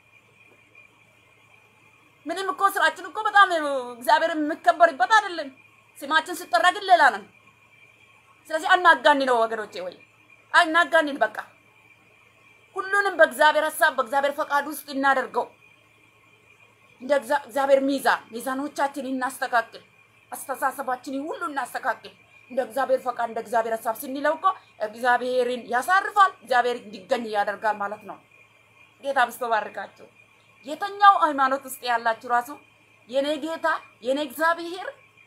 ምንም እኮ ስራችን እኮ በጣም እግዚአብሔር የሚከበርበት አይደለም። ስማችን ሲጠራ ግን ሌላ ነው። ስለዚህ አናጋኒ ነው ወገኖቼ፣ ወይ አናጋኒን። በቃ ሁሉንም በእግዚአብሔር ሀሳብ በእግዚአብሔር ፈቃድ ውስጥ እናደርገው። እንደ እግዚአብሔር ሚዛን ሚዛኖቻችንን እናስተካክል። አስተሳሰባችንን ሁሉ እናስተካክል። እንደ እግዚአብሔር ፈቃድ እንደ እግዚአብሔር ሀሳብ ስንለው እኮ እግዚአብሔርን ያሳርፋል፣ እግዚአብሔር እንዲገኝ ያደርጋል ማለት ነው። ጌታ ብስቶ ባርካችሁ። የተኛው ሃይማኖት ውስጥ ያላችሁ ራሱ የኔ ጌታ የኔ እግዚአብሔር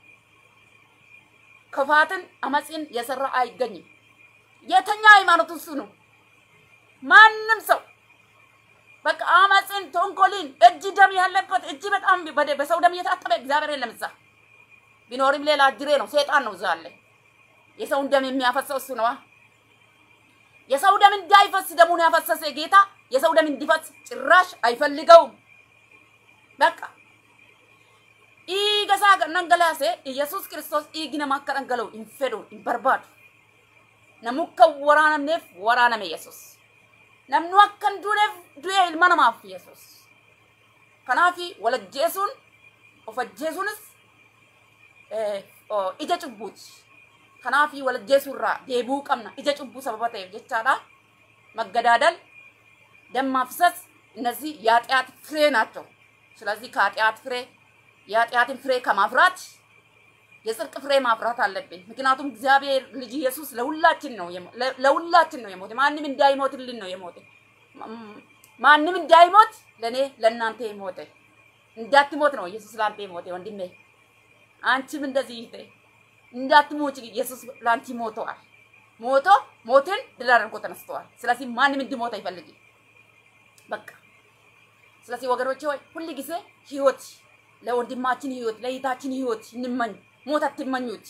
ክፋትን አመፅን የሰራ አይገኝም። የተኛ ሃይማኖት ውስጥ ነው። ማንም ሰው በቃ አመፅን፣ ተንኮልን፣ እጅ ደም ያለበት እጅ በጣም በሰው ደም እየታጠበ እግዚአብሔር የለም እዛ። ቢኖርም ሌላ እጅሬ ነው፣ ሴጣን ነው እዛ አለ። የሰውን ደም የሚያፈሰው እሱ ነዋ። የሰው ደም እንዳይፈስ ደሙን ያፈሰሰ ጌታ የሰው ደም እንዲፈስ ጭራሽ አይፈልገውም። በቃ ኢገሳ ነንገላሴ ኢየሱስ ክርስቶስ ኢግ ነማ akka dhangala'u hin fedhu hin barbaadu. Namu akka waraanamneef waraaname Yesus. Namnu akka hin duuneef du'e ilma namaaf Yesus. Kanaaf wal ajjeesuun of ajjeesuunis ija cubbuuti. Kanaaf wal ajjeesuurraa deebuu qabna ija cubbuu sababa ta'eef jechaadha. Maggadaadal ደም ማፍሰስ እነዚህ የኃጢአት ፍሬ ናቸው። ስለዚህ ከኃጢአት ፍሬ የኃጢአትን ፍሬ ከማፍራት የጽድቅ ፍሬ ማፍራት አለብን። ምክንያቱም እግዚአብሔር ልጅ ኢየሱስ ለሁላችን ነው ለሁላችን ነው የሞተ። ማንም እንዳይሞትልን ነው የሞተ። ማንም እንዳይሞት ለእኔ ለእናንተ የሞተ እንዳትሞት ነው ኢየሱስ ለአንተ የሞተ ወንድሜ። አንቺም እንደዚህ ይሄ እንዳትሞች ኢየሱስ ለአንቺ ሞተዋል። ሞቶ ሞትን ድል አድርጎ ተነስተዋል። ስለዚህ ማንም እንዲሞት አይፈልግም። በቃ ስለዚህ ወገኖቼ ሆይ ሁል ጊዜ ህይወት ለወንድማችን ህይወት ለእህታችን ህይወት እንመኝ። ሞት አትመኙት።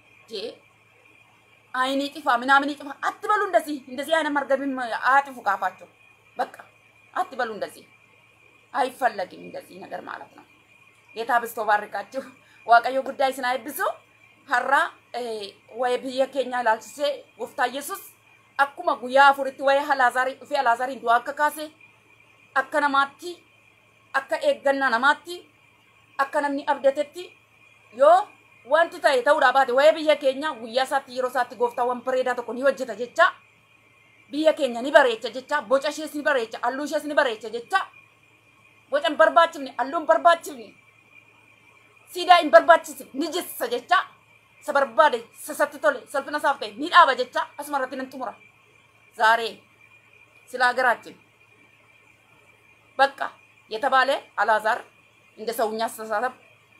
አይን ይጥፋ ምናምን ይጥፋ አትበሉ። እንደዚህ እንደዚህ አይነት መርገብም አያጥፉ ካፋቸው። በቃ አትበሉ። እንደዚህ አይፈለግም እንደዚህ ነገር ማለት ነው። ጌታ ብስቶ ባርካችሁ። ዋቀዮ ጉዳይ ስናይብሱ ሀራ ወይ ብየ ኬኛ ላልችሴ ጎፍታ ኢየሱስ akkuma guyyaa afuritti waa'ee alaazarii dhufee alaazariin du'aa akka kaase akka namaatti akka eeggannaa namaatti akka namni abdatetti yoo wanti ta'e ta'uudhaa baate waa'ee biyya keenya guyyaa isaatti yeroo isaatti gooftaawwan bareedaa tokko ni hojjeta jecha biyya keenya ni bareecha jecha boca ishees ni bareecha halluu ishees ni bareecha jecha boca hin barbaachifne halluu hin barbaachifne siidaa hin barbaachisne ni jissa jecha isa barbaade sasatti tole salphina isaaf ta'e ni dhaaba jecha asuma irratti nan xumura ዛሬ ስለ ሀገራችን በቃ የተባለ አላዛር እንደ ሰውኛ አስተሳሰብ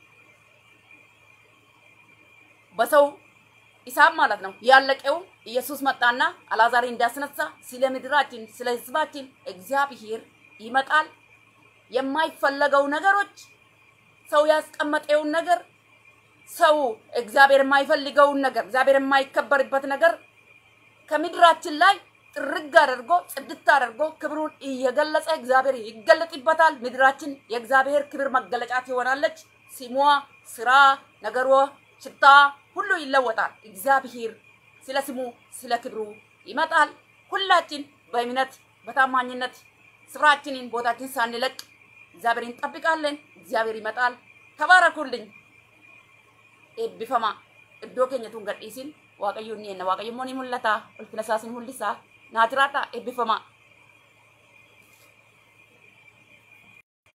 በሰው ሂሳብ ማለት ነው ያለቀው ኢየሱስ መጣና አላዛር እንዳስነሳ ስለ ምድራችን ስለ ህዝባችን እግዚአብሔር ይመጣል። የማይፈለገው ነገሮች ሰው ያስቀመጠውን ነገር ሰው እግዚአብሔር የማይፈልገውን ነገር እግዚአብሔር የማይከበርበት ነገር ከምድራችን ላይ ጥርግ አድርጎ ጽድት አድርጎ ክብሩን እየገለጸ እግዚአብሔር ይገለጥበታል። ምድራችን የእግዚአብሔር ክብር መገለጫ ትሆናለች። ስሟ፣ ስራ፣ ነገሯ፣ ሽታ ሁሉ ይለወጣል። እግዚአብሔር ስለ ስሙ ስለ ክብሩ ይመጣል። ሁላችን በእምነት በታማኝነት ስፍራችንን ቦታችን ሳንለቅ እግዚአብሔር እንጠብቃለን። እግዚአብሔር ይመጣል። ተባረኩልኝ። ኤብቢፈማ እዶ ኬኘቱን ገዲሲን waaqayyoon ni enna waaqayyo immoo ni mul'ata ulfina isaas ni mul'isa naa jiraadha eebbifamaa